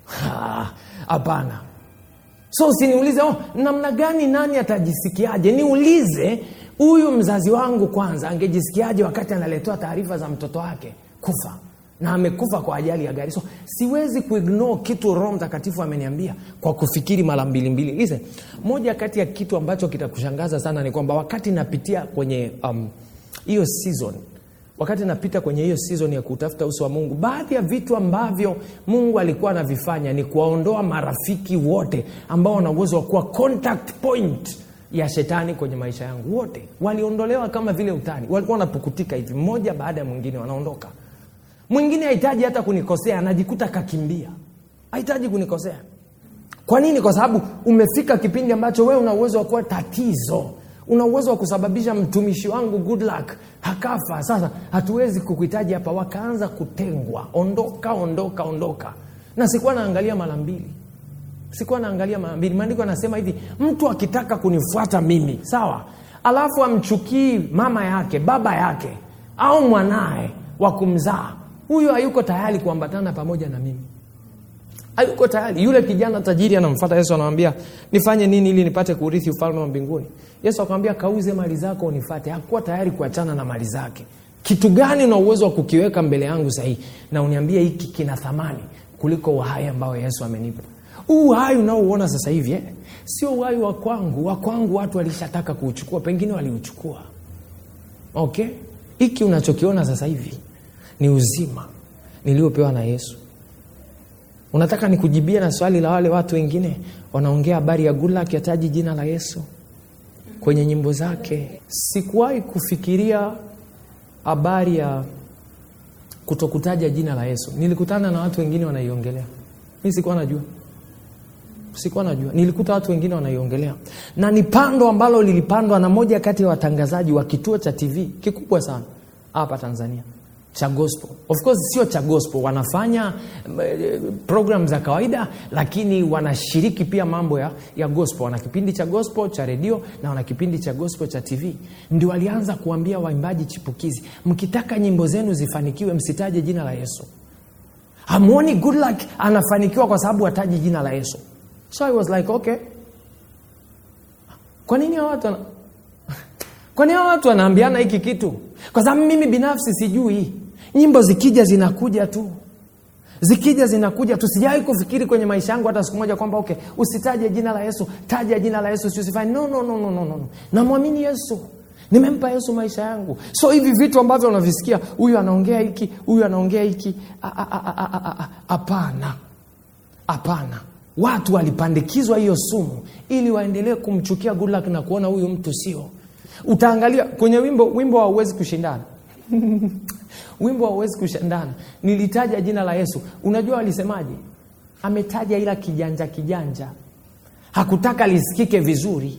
Ha, hapana so usiniulize oh, namna gani nani atajisikiaje niulize huyu mzazi wangu kwanza angejisikiaje wakati analetewa taarifa za mtoto wake kufa na amekufa kwa ajali ya gari so siwezi kuignore kitu roho mtakatifu ameniambia kwa kufikiri mara mbili mbili listen moja kati ya kitu ambacho kitakushangaza sana ni kwamba wakati napitia kwenye um, hiyo season wakati napita kwenye hiyo season ya kutafuta uso wa mungu baadhi ya vitu ambavyo mungu alikuwa anavifanya ni kuwaondoa marafiki wote ambao wana uwezo wa kuwa contact point ya shetani kwenye maisha yangu wote waliondolewa kama vile utani walikuwa wanapukutika hivi mmoja baada ya mwingine wanaondoka mwingine hahitaji hata kunikosea anajikuta kakimbia hahitaji kunikosea kwa nini kwa sababu umefika kipindi ambacho wewe una uwezo wa kuwa tatizo una uwezo wa kusababisha mtumishi wangu good luck hakafa sasa hatuwezi kukuhitaji hapa wakaanza kutengwa ondoka ondoka ondoka na sikuwa naangalia mara mbili sikuwa naangalia mara mbili maandiko anasema hivi mtu akitaka kunifuata mimi sawa alafu amchukii mama yake baba yake au mwanaye wa kumzaa huyo hayuko tayari kuambatana pamoja na mimi hayuko tayari yule kijana tajiri anamfata yesu anamwambia nifanye nini ili nipate kurithi ufalme wa mbinguni yesu akamwambia kauze mali zako unifate hakuwa tayari kuachana na mali zake kitu gani una uwezo wa kukiweka mbele yangu sahii na uniambie hiki kina thamani kuliko uhai ambao yesu amenipa huu uhai unaouona sasa hivi eh? sio uhai wa kwangu wa kwangu watu walishataka kuuchukua pengine waliuchukua okay hiki unachokiona sasa hivi ni uzima niliopewa na yesu unataka nikujibia na swali la wale watu wengine wanaongea habari ya gulak yataji jina la yesu kwenye nyimbo zake sikuwahi kufikiria habari ya kutokutaja jina la yesu nilikutana na watu wengine wanaiongelea mi sikuwa najua sikuwa najua nilikuta watu wengine wanaiongelea na ni pando ambalo lilipandwa na moja kati ya watangazaji wa kituo cha tv kikubwa sana hapa tanzania cha gospel of course sio cha gospel wanafanya eh, program za kawaida lakini wanashiriki pia mambo ya, ya gospel wana kipindi cha gospel cha redio na wana kipindi cha gospel cha tv ndio walianza kuambia waimbaji chipukizi mkitaka nyimbo zenu zifanikiwe msitaje jina la yesu hamwoni good luck anafanikiwa kwa sababu hataji jina la yesu so i was like okay kwa nini hawa watu wana... kwa nini hawa watu wanaambiana hiki kitu kwa sababu mimi binafsi sijui nyimbo zikija zinakuja tu zikija zinakuja tu sijawai kufikiri kwenye maisha yangu hata siku moja kwamba okay usitaje jina la yesu taja jina la yesu siusifanye no, no, no, no, no, no. namwamini yesu nimempa yesu maisha yangu so hivi vitu ambavyo unavisikia huyu anaongea hiki huyu anaongea hiki hapana hapana watu walipandikizwa hiyo sumu ili waendelee kumchukia gulak na kuona huyu mtu sio utaangalia kwenye wimbo wimbo hauwezi kushindana wimbo hauwezi kushindana nilitaja jina la yesu unajua walisemaje ametaja ila kijanja kijanja hakutaka lisikike vizuri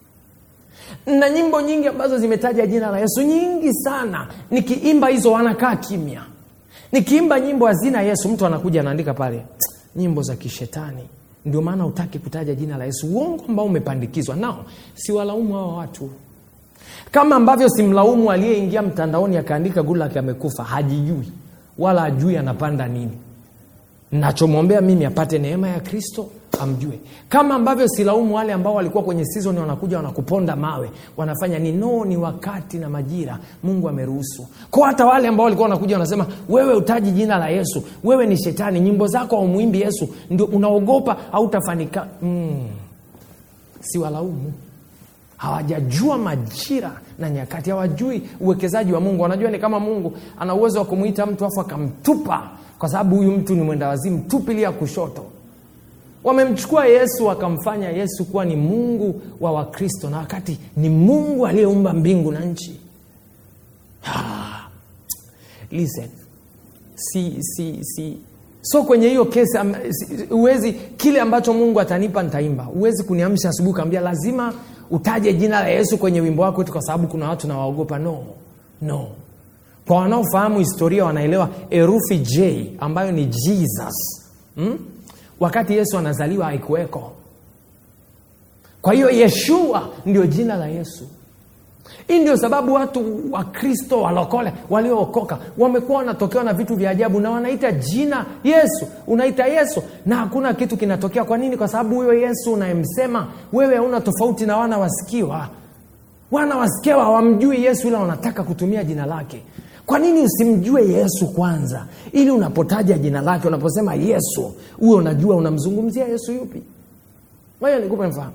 na nyimbo nyingi ambazo zimetaja jina la yesu nyingi sana nikiimba hizo wanakaa kimya nikiimba nyimbo hazina yesu mtu anakuja anaandika pale nyimbo za kishetani ndio maana utaki kutaja jina la yesu uongo ambao umepandikizwa nao siwalaumu hawa watu kama ambavyo simlaumu aliyeingia mtandaoni akaandika gulak amekufa hajijui wala ajui anapanda nini nachomwombea mimi apate neema ya kristo amjue kama ambavyo silaumu wale ambao walikuwa kwenye season wanakuja wanakuponda mawe wanafanya ni no ni wakati na majira mungu ameruhusu kwa hata wale ambao walikuwa wanakuja wanasema wewe utaji jina la yesu wewe ni shetani nyimbo zako haumwimbi yesu ndio unaogopa hautafanika mm. siwalaumu hawajajua majira na nyakati hawajui uwekezaji wa mungu wanajua ni kama mungu ana uwezo wa kumwita mtu afu akamtupa kwa sababu huyu mtu ni mwenda wazimu tupilia kushoto wamemchukua yesu wakamfanya yesu kuwa ni mungu wa wakristo na wakati ni mungu aliyeumba mbingu na nchi ah, listen si si si so kwenye hiyo kesi huwezi kile ambacho mungu atanipa nitaimba huwezi kuniamsha asubuhi kaambia lazima utaje jina la yesu kwenye wimbo wako tu kwa sababu kuna watu nawaogopa no no kwa wanaofahamu historia wanaelewa herufi j ambayo ni jesus hmm? wakati yesu anazaliwa haikuweko kwa hiyo yeshua ndio jina la yesu hii ndio sababu watu wa kristo walokole waliookoka wamekuwa wanatokewa na vitu vya ajabu na wanaita jina yesu unaita yesu na hakuna kitu kinatokea kwa nini kwa sababu huyo yesu unayemsema wewe hauna tofauti na wana wasikiwa wana wasikiwa hawamjui yesu ila wanataka kutumia jina lake kwa nini usimjue yesu kwanza ili unapotaja jina lake unaposema yesu huwe unajua unamzungumzia yesu yupi moja nikupe mfano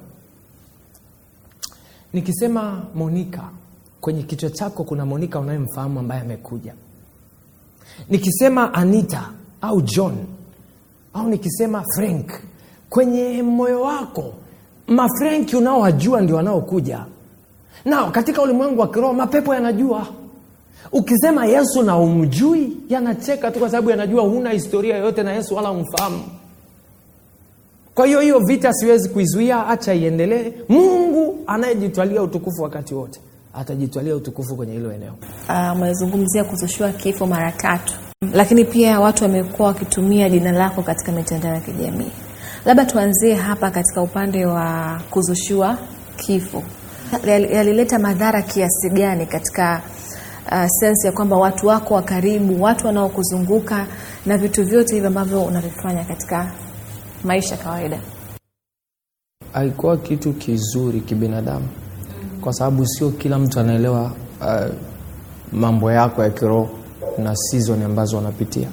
nikisema monika kwenye kichwa chako kuna monika unayemfahamu ambaye amekuja nikisema anita au john au nikisema frank kwenye moyo wako mafrenki unaowajua ndio wanaokuja na katika ulimwengu wa kiroho mapepo yanajua ukisema yesu na umjui yanacheka tu kwa sababu yanajua huna historia yoyote na yesu wala umfahamu kwa hiyo hiyo vita siwezi kuizuia acha iendelee mungu anayejitwalia utukufu wakati wote atajitwalia utukufu kwenye hilo eneo umezungumzia uh, kuzushua kifo mara tatu lakini pia watu wamekuwa wakitumia jina lako katika mitandao ya kijamii labda tuanzie hapa katika upande wa kuzushua kifo yalileta madhara kiasi gani katika uh, sensi ya kwamba watu wako wa karibu watu wanaokuzunguka na vitu vyote hivyo ambavyo unavifanya katika maisha kawaida haikuwa kitu kizuri kibinadamu kwa sababu sio kila mtu anaelewa uh, mambo yako ya kiroho na season ambazo wanapitia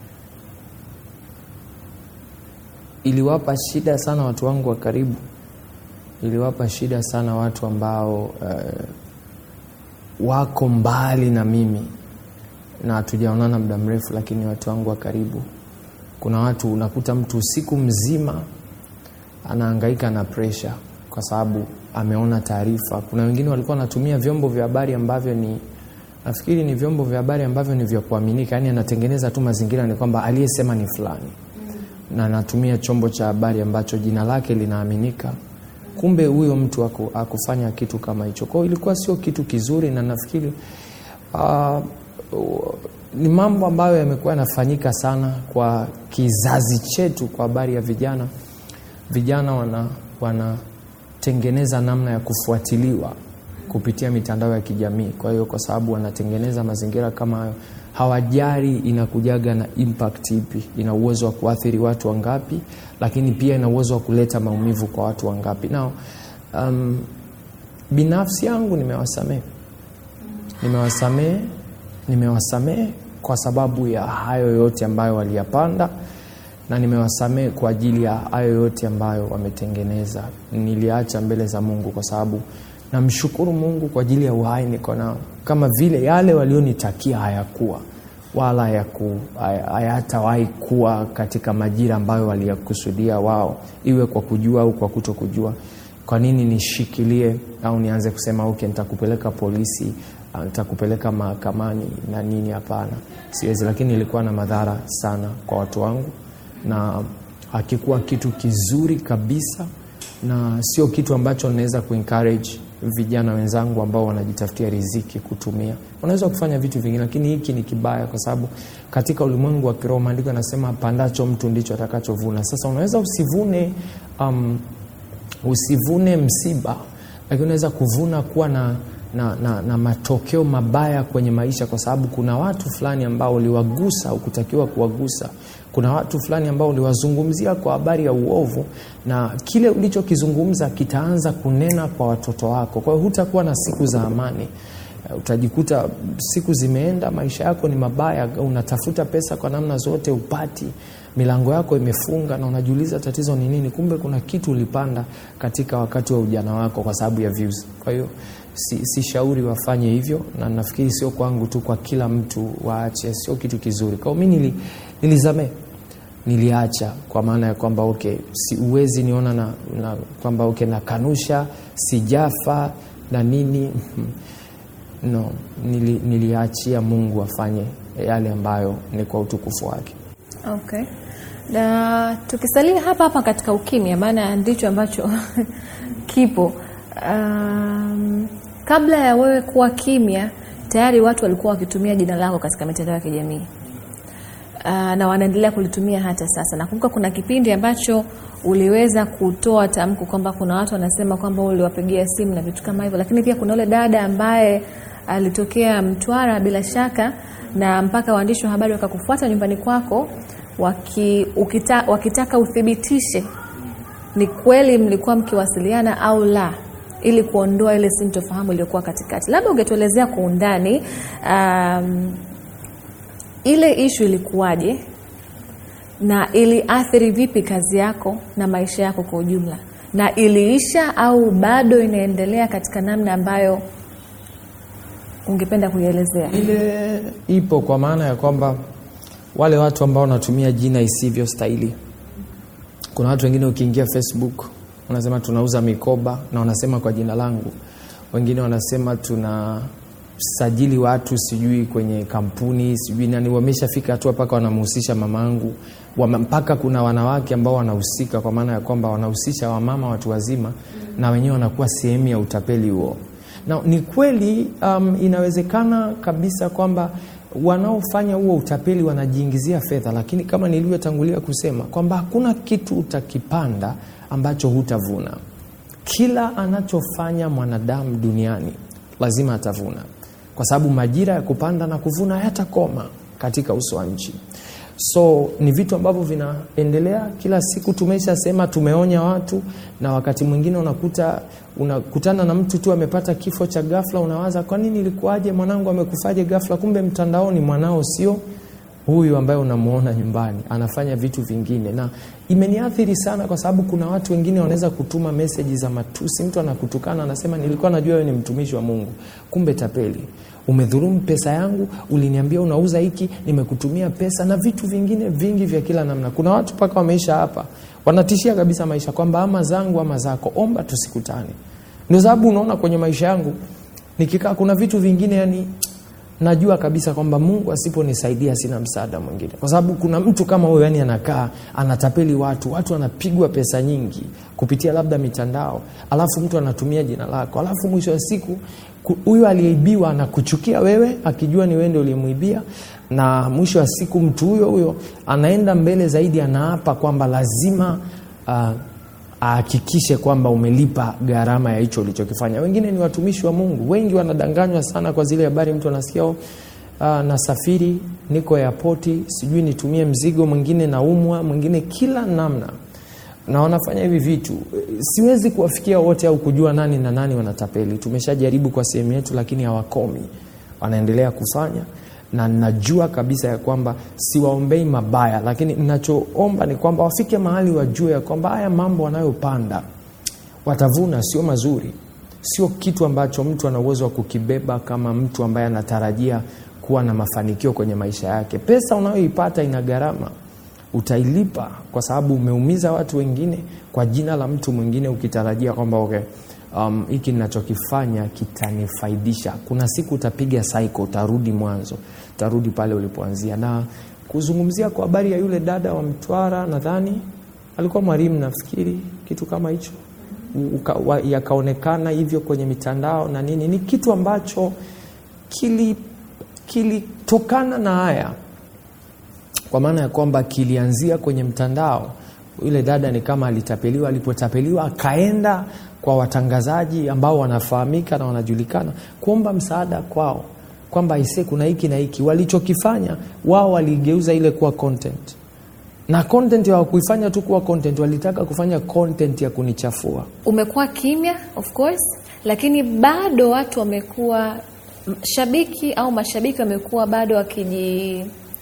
iliwapa shida sana watu wangu wa karibu iliwapa shida sana watu ambao uh, wako mbali na mimi na hatujaonana muda mrefu lakini watu wangu wa karibu kuna watu unakuta mtu usiku mzima anaangaika na presha kwa sababu ameona taarifa kuna wengine walikuwa wanatumia vyombo vya habari ambavyo ni nafikiri ni vyombo vya habari ambavyo ni vya kuaminika yaani anatengeneza tu mazingira ni kwamba aliyesema ni fulani na anatumia chombo cha habari ambacho jina lake linaaminika kumbe huyo mtu aku, akufanya kitu kama hicho kwao ilikuwa sio kitu kizuri na nafikiri uh, uh, ni mambo ambayo yamekuwa yanafanyika sana kwa kizazi chetu kwa habari ya vijana vijana wana wanatengeneza namna ya kufuatiliwa kupitia mitandao ya kijamii kwa hiyo kwa sababu wanatengeneza mazingira kama hayo hawajari inakujaga na impact ipi ina uwezo wa kuathiri watu wangapi lakini pia ina uwezo wa kuleta maumivu kwa watu wangapi nao um, binafsi yangu nimewasamehe nimewasamehe nimewasamehe kwa sababu ya hayo yote ambayo waliyapanda na nimewasamehe kwa ajili ya hayo yote ambayo wametengeneza niliacha mbele za mungu kwa sababu namshukuru mungu kwa ajili ya uhai niko nao kama vile yale walionitakia hayakuwa wala hayatawahi kuwa katika majira ambayo waliyakusudia wao iwe kwa kujua au kwa kuto kujua kwa nini nishikilie au nianze kusema okay nitakupeleka polisi nitakupeleka mahakamani na nini hapana siwezi lakini ilikuwa na madhara sana kwa watu wangu na hakikuwa kitu kizuri kabisa na sio kitu ambacho naweza kuencourage vijana wenzangu ambao wanajitafutia riziki kutumia unaweza kufanya vitu vingine lakini hiki ni kibaya kwa sababu katika ulimwengu wa kiroho maandiko yanasema pandacho mtu ndicho atakachovuna sasa unaweza usivune um, usivune msiba lakini unaweza kuvuna kuwa na na, na, na matokeo mabaya kwenye maisha kwa sababu kuna watu fulani ambao uliwagusa ukutakiwa kuwagusa kuna watu fulani ambao uliwazungumzia kwa habari ya uovu na kile ulichokizungumza kitaanza kunena kwa watoto wako kwa hiyo hutakuwa na siku za amani utajikuta siku zimeenda maisha yako ni mabaya unatafuta pesa kwa namna zote upati milango yako imefunga na unajiuliza tatizo ni nini kumbe kuna kitu ulipanda katika wakati wa ujana wako kwa sababu ya views kwa hiyo si, si shauri wafanye hivyo na nafikiri sio kwangu tu kwa kila mtu waache sio kitu kizuri kwao mi nili, nilizamee niliacha kwa maana ya kwamba okay si uwezi niona na, na kwamba okay nakanusha sijafa na nini no nili, niliachia mungu afanye yale ambayo ni kwa utukufu wake okay na tukisalia hapa hapa katika ukimya maana ndicho ambacho kipo um, kabla ya wewe kuwa kimya tayari watu walikuwa wakitumia jina lako katika mitandao ya kijamii uh, na wanaendelea kulitumia hata sasa. Nakumbuka kuna kipindi ambacho uliweza kutoa tamko kwamba kuna watu wanasema kwamba uliwapigia simu na vitu kama hivyo, lakini pia kuna yule dada ambaye alitokea Mtwara bila shaka, na mpaka waandishi wa habari wakakufuata nyumbani kwako waki, ukita, wakitaka uthibitishe ni kweli mlikuwa mkiwasiliana au la ili kuondoa ile sintofahamu iliyokuwa katikati. Labda ungetuelezea kwa undani um, ile ishu ilikuwaje na iliathiri vipi kazi yako na maisha yako kwa ujumla, na iliisha au bado inaendelea katika namna ambayo ungependa kuielezea? ile ipo kwa maana ya kwamba wale watu ambao wanatumia jina isivyo stahili kuna watu wengine ukiingia facebook wanasema tunauza mikoba na wanasema kwa jina langu wengine wanasema tunasajili watu sijui kwenye kampuni sijui nani wameshafika hatua mpaka wanamhusisha mamaangu Wama- mpaka kuna wanawake ambao wanahusika kwa maana ya kwamba wanahusisha wamama watu wazima na wenyewe wanakuwa sehemu ya utapeli huo na ni kweli um, inawezekana kabisa kwamba wanaofanya huo utapeli wanajiingizia fedha lakini kama nilivyotangulia kusema kwamba hakuna kitu utakipanda ambacho hutavuna kila anachofanya mwanadamu duniani lazima atavuna kwa sababu majira ya kupanda na kuvuna hayatakoma katika uso wa nchi so ni vitu ambavyo vinaendelea kila siku tumeshasema tumeonya watu na wakati mwingine unakuta unakutana na mtu tu amepata kifo cha ghafla unawaza kwa nini ilikuwaje mwanangu amekufaje ghafla kumbe mtandaoni mwanao sio huyu ambaye unamuona nyumbani anafanya vitu vingine na imeniathiri sana kwa sababu kuna watu wengine wanaweza kutuma meseji za matusi mtu anakutukana anasema nilikuwa najua wewe ni mtumishi wa mungu kumbe tapeli umedhurumu pesa yangu uliniambia unauza hiki nimekutumia pesa na vitu vingine vingi vya kila namna kuna watu mpaka wameisha hapa wanatishia kabisa maisha kwamba ama zangu ama zako omba tusikutane ndio sababu unaona kwenye maisha yangu nikikaa kuna vitu vingine yani najua kabisa kwamba mungu asiponisaidia sina msaada mwingine kwa sababu kuna mtu kama huyo yani anakaa anatapeli watu watu wanapigwa pesa nyingi kupitia labda mitandao alafu mtu anatumia jina lako alafu mwisho wa siku ku- huyo aliyeibiwa anakuchukia wewe akijua ni wewe ndio uliyemwibia na mwisho wa siku mtu huyo huyo anaenda mbele zaidi anaapa kwamba lazima uh, ahakikishe kwamba umelipa gharama ya hicho ulichokifanya wengine ni watumishi wa mungu wengi wanadanganywa sana kwa zile habari mtu anasikia uh, nasafiri niko airpoti sijui nitumie mzigo mwingine naumwa mwingine kila namna na wanafanya hivi vitu siwezi kuwafikia wote au kujua nani na nani wanatapeli tumeshajaribu kwa sehemu yetu lakini hawakomi wanaendelea kufanya na najua kabisa ya kwamba siwaombei mabaya lakini ninachoomba ni kwamba wafike mahali wajue ya kwamba haya mambo wanayopanda watavuna sio mazuri sio kitu ambacho mtu ana uwezo wa kukibeba kama mtu ambaye anatarajia kuwa na mafanikio kwenye maisha yake pesa unayoipata ina gharama utailipa kwa sababu umeumiza watu wengine kwa jina la mtu mwingine ukitarajia kwamba okay, um, hiki ninachokifanya kitanifaidisha kuna siku utapiga cycle utarudi mwanzo utarudi pale ulipoanzia na kuzungumzia kwa habari ya yule dada wa mtwara nadhani alikuwa mwalimu nafikiri kitu kama hicho Uka- wa- yakaonekana hivyo kwenye mitandao na nini ni kitu ambacho kili kilitokana na haya kwa maana ya kwamba kilianzia kwenye mtandao yule dada ni kama alitapeliwa alipotapeliwa akaenda kwa watangazaji ambao wanafahamika na wanajulikana kuomba msaada kwao kwamba ise kuna hiki na hiki walichokifanya wao waligeuza ile kuwa content na content hawakuifanya tu kuwa content walitaka kufanya content ya kunichafua umekuwa kimya of course lakini bado watu wamekuwa m- shabiki au mashabiki wamekuwa bado wakiji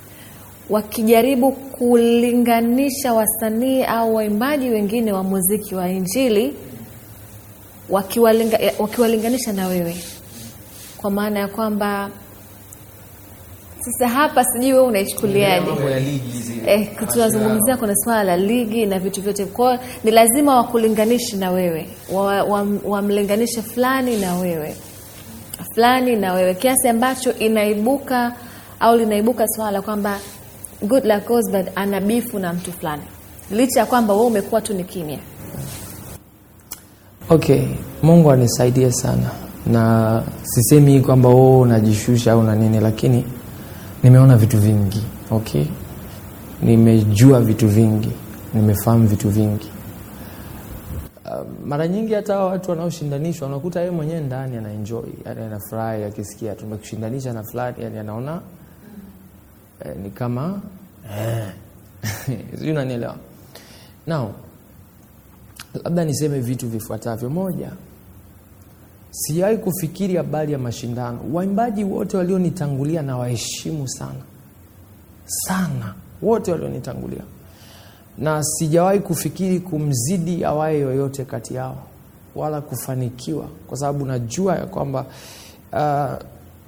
wakijaribu kulinganisha wasanii au waimbaji wengine wa muziki wa injili wakiwalinga, wakiwalinganisha na wewe kwa maana ya kwamba sasa hapa sijui wewe unaichukuliaje eh, tunazungumzia kuna swala la ligi na vitu vyote kwao ni lazima wakulinganishe na wewe wamlinganishe wa, wamlinganishe fulani na wewe fulani na wewe kiasi ambacho inaibuka au linaibuka swala la kwamba good luck goes but ana bifu na mtu fulani licha ya kwamba wewe umekuwa tu ni kimya okay mungu anisaidie sana na sisemi kwamba o unajishusha au na nini lakini nimeona vitu vingi okay nimejua vitu vingi nimefahamu vitu vingi uh, mara nyingi hata hawa watu wanaoshindanishwa unakuta yeye mwenyewe ndani anaenjoy yani anafurahi akisikia tumekushindanisha na fulani yani anaona eh, ni kama eh. sijui unanielewa now labda niseme vitu vifuatavyo moja sijawahi kufikiri habari ya mashindano waimbaji wote walionitangulia na waheshimu sana sana wote walionitangulia na sijawahi kufikiri kumzidi awaye yoyote kati yao wala kufanikiwa kwa sababu najua ya kwamba uh,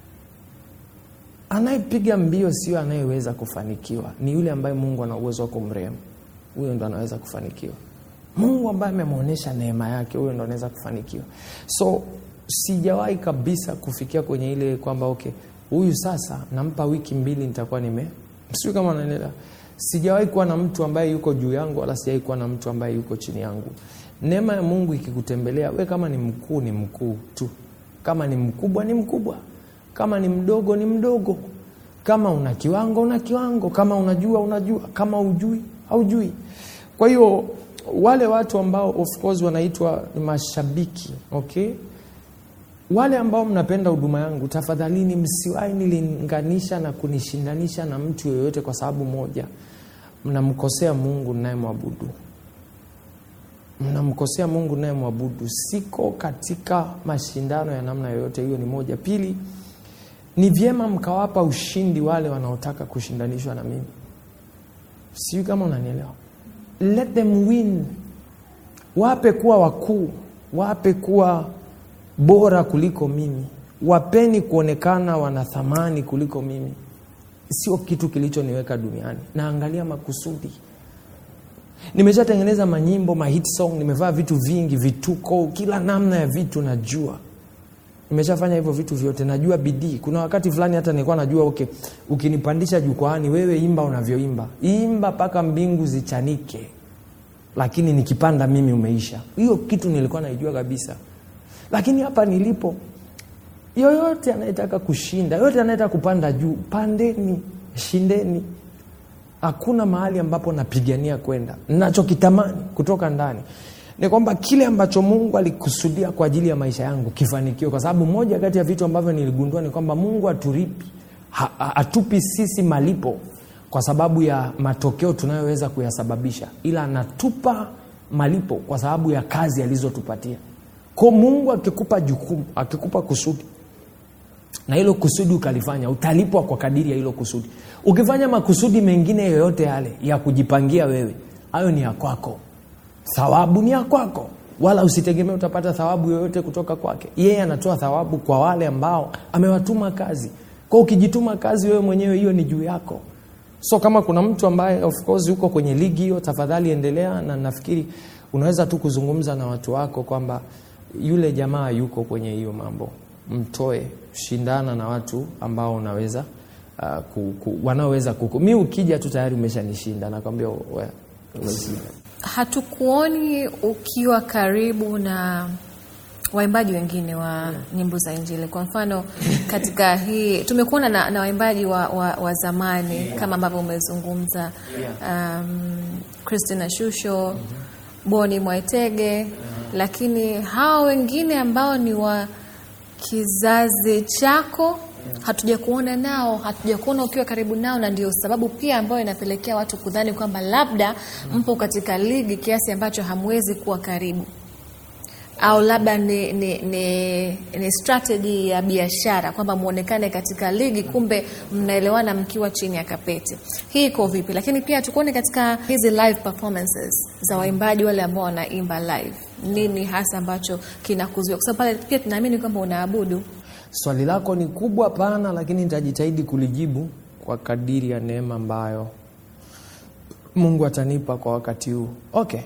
anayepiga mbio sio anayeweza kufanikiwa ni yule ambaye mungu ana uwezo wa kumrehemu huyo ndo anaweza kufanikiwa mungu ambaye amemwonyesha neema yake huyo ndo anaweza kufanikiwa so sijawahi kabisa kufikia kwenye ile kwamba okay huyu sasa nampa wiki mbili nitakuwa nime sijui kama naendelea sijawahi kuwa na mtu ambaye yuko juu yangu wala sijawahi kuwa na mtu ambaye yuko chini yangu neema ya mungu ikikutembelea we kama ni mkuu ni mkuu tu kama ni mkubwa ni mkubwa kama ni mdogo ni mdogo kama una kiwango una kiwango kama unajua unajua kama ujui haujui kwa hiyo wale watu ambao of course wanaitwa ni mashabiki okay wale ambao mnapenda huduma yangu tafadhalini msiwahi nilinganisha na kunishindanisha na mtu yoyote kwa sababu moja mnamkosea mungu nayemwabudu mnamkosea mungu nayemwabudu siko katika mashindano ya namna yoyote hiyo ni moja pili ni vyema mkawapa ushindi wale wanaotaka kushindanishwa na mimi sijui kama unanielewa let them win wape kuwa wakuu wape kuwa bora kuliko mimi wapeni kuonekana wana thamani kuliko mimi sio kitu kilichoniweka duniani naangalia makusudi nimeshatengeneza manyimbo mahit song nimevaa vitu vingi vituko kila namna ya vitu najua nimeshafanya hivyo vitu vyote najua bidii kuna wakati fulani hata nilikuwa najua okay ukinipandisha jukwaani wewe imba unavyoimba imba mpaka mbingu zichanike lakini nikipanda mimi umeisha hiyo kitu nilikuwa naijua kabisa lakini hapa nilipo yoyote anayetaka kushinda yoyote anayetaka kupanda juu pandeni shindeni hakuna mahali ambapo napigania kwenda nachokitamani kutoka ndani ni kwamba kile ambacho mungu alikusudia kwa ajili ya maisha yangu kifanikiwe kwa sababu moja kati ya vitu ambavyo niligundua ni kwamba mungu aturipi ha, ha, hatupi sisi malipo kwa sababu ya matokeo tunayoweza kuyasababisha ila anatupa malipo kwa sababu ya kazi alizotupatia ko mungu akikupa jukumu akikupa kusudi na hilo kusudi ukalifanya utalipwa kwa kadiri ya hilo kusudi ukifanya makusudi mengine yoyote yale ya kujipangia wewe hayo ni ya kwako thawabu ni ya kwako wala usitegemee utapata thawabu yoyote kutoka kwake yeye anatoa thawabu kwa wale ambao amewatuma kazi kwa ukijituma kazi wewe mwenyewe hiyo ni juu yako so kama kuna mtu ambaye of course yuko kwenye ligi hiyo tafadhali endelea na nafikiri unaweza tu kuzungumza na watu wako kwamba yule jamaa yuko kwenye hiyo mambo mtoe shindana na watu ambao unaweza uh, ku, ku, wanaoweza kuku mi ukija tu tayari umeshanishinda nakwambia we- umeshinda hatukuoni ukiwa karibu na waimbaji wengine wa nyimbo za injili kwa mfano katika hii tumekuona na, na waimbaji wa, wa, wa zamani kama ambavyo umezungumza um, christina shusho boni mwaitege lakini hawa wengine ambao ni wa kizazi chako hatuja kuona nao hatuja kuona ukiwa karibu nao na ndio sababu pia ambayo inapelekea watu kudhani kwamba labda mpo katika ligi kiasi ambacho hamwezi kuwa karibu au labda ni, ni, ni, ni strategy ya biashara kwamba muonekane katika ligi kumbe mnaelewana mkiwa chini ya kapeti hii iko vipi lakini pia tukuone katika hizi live performances za waimbaji wale ambao wanaimba live nini hasa ambacho kinakuzuia kwa sababu pale pia tunaamini kwamba unaabudu swali lako ni kubwa pana lakini nitajitahidi kulijibu kwa kadiri ya neema ambayo mungu atanipa kwa wakati huu okay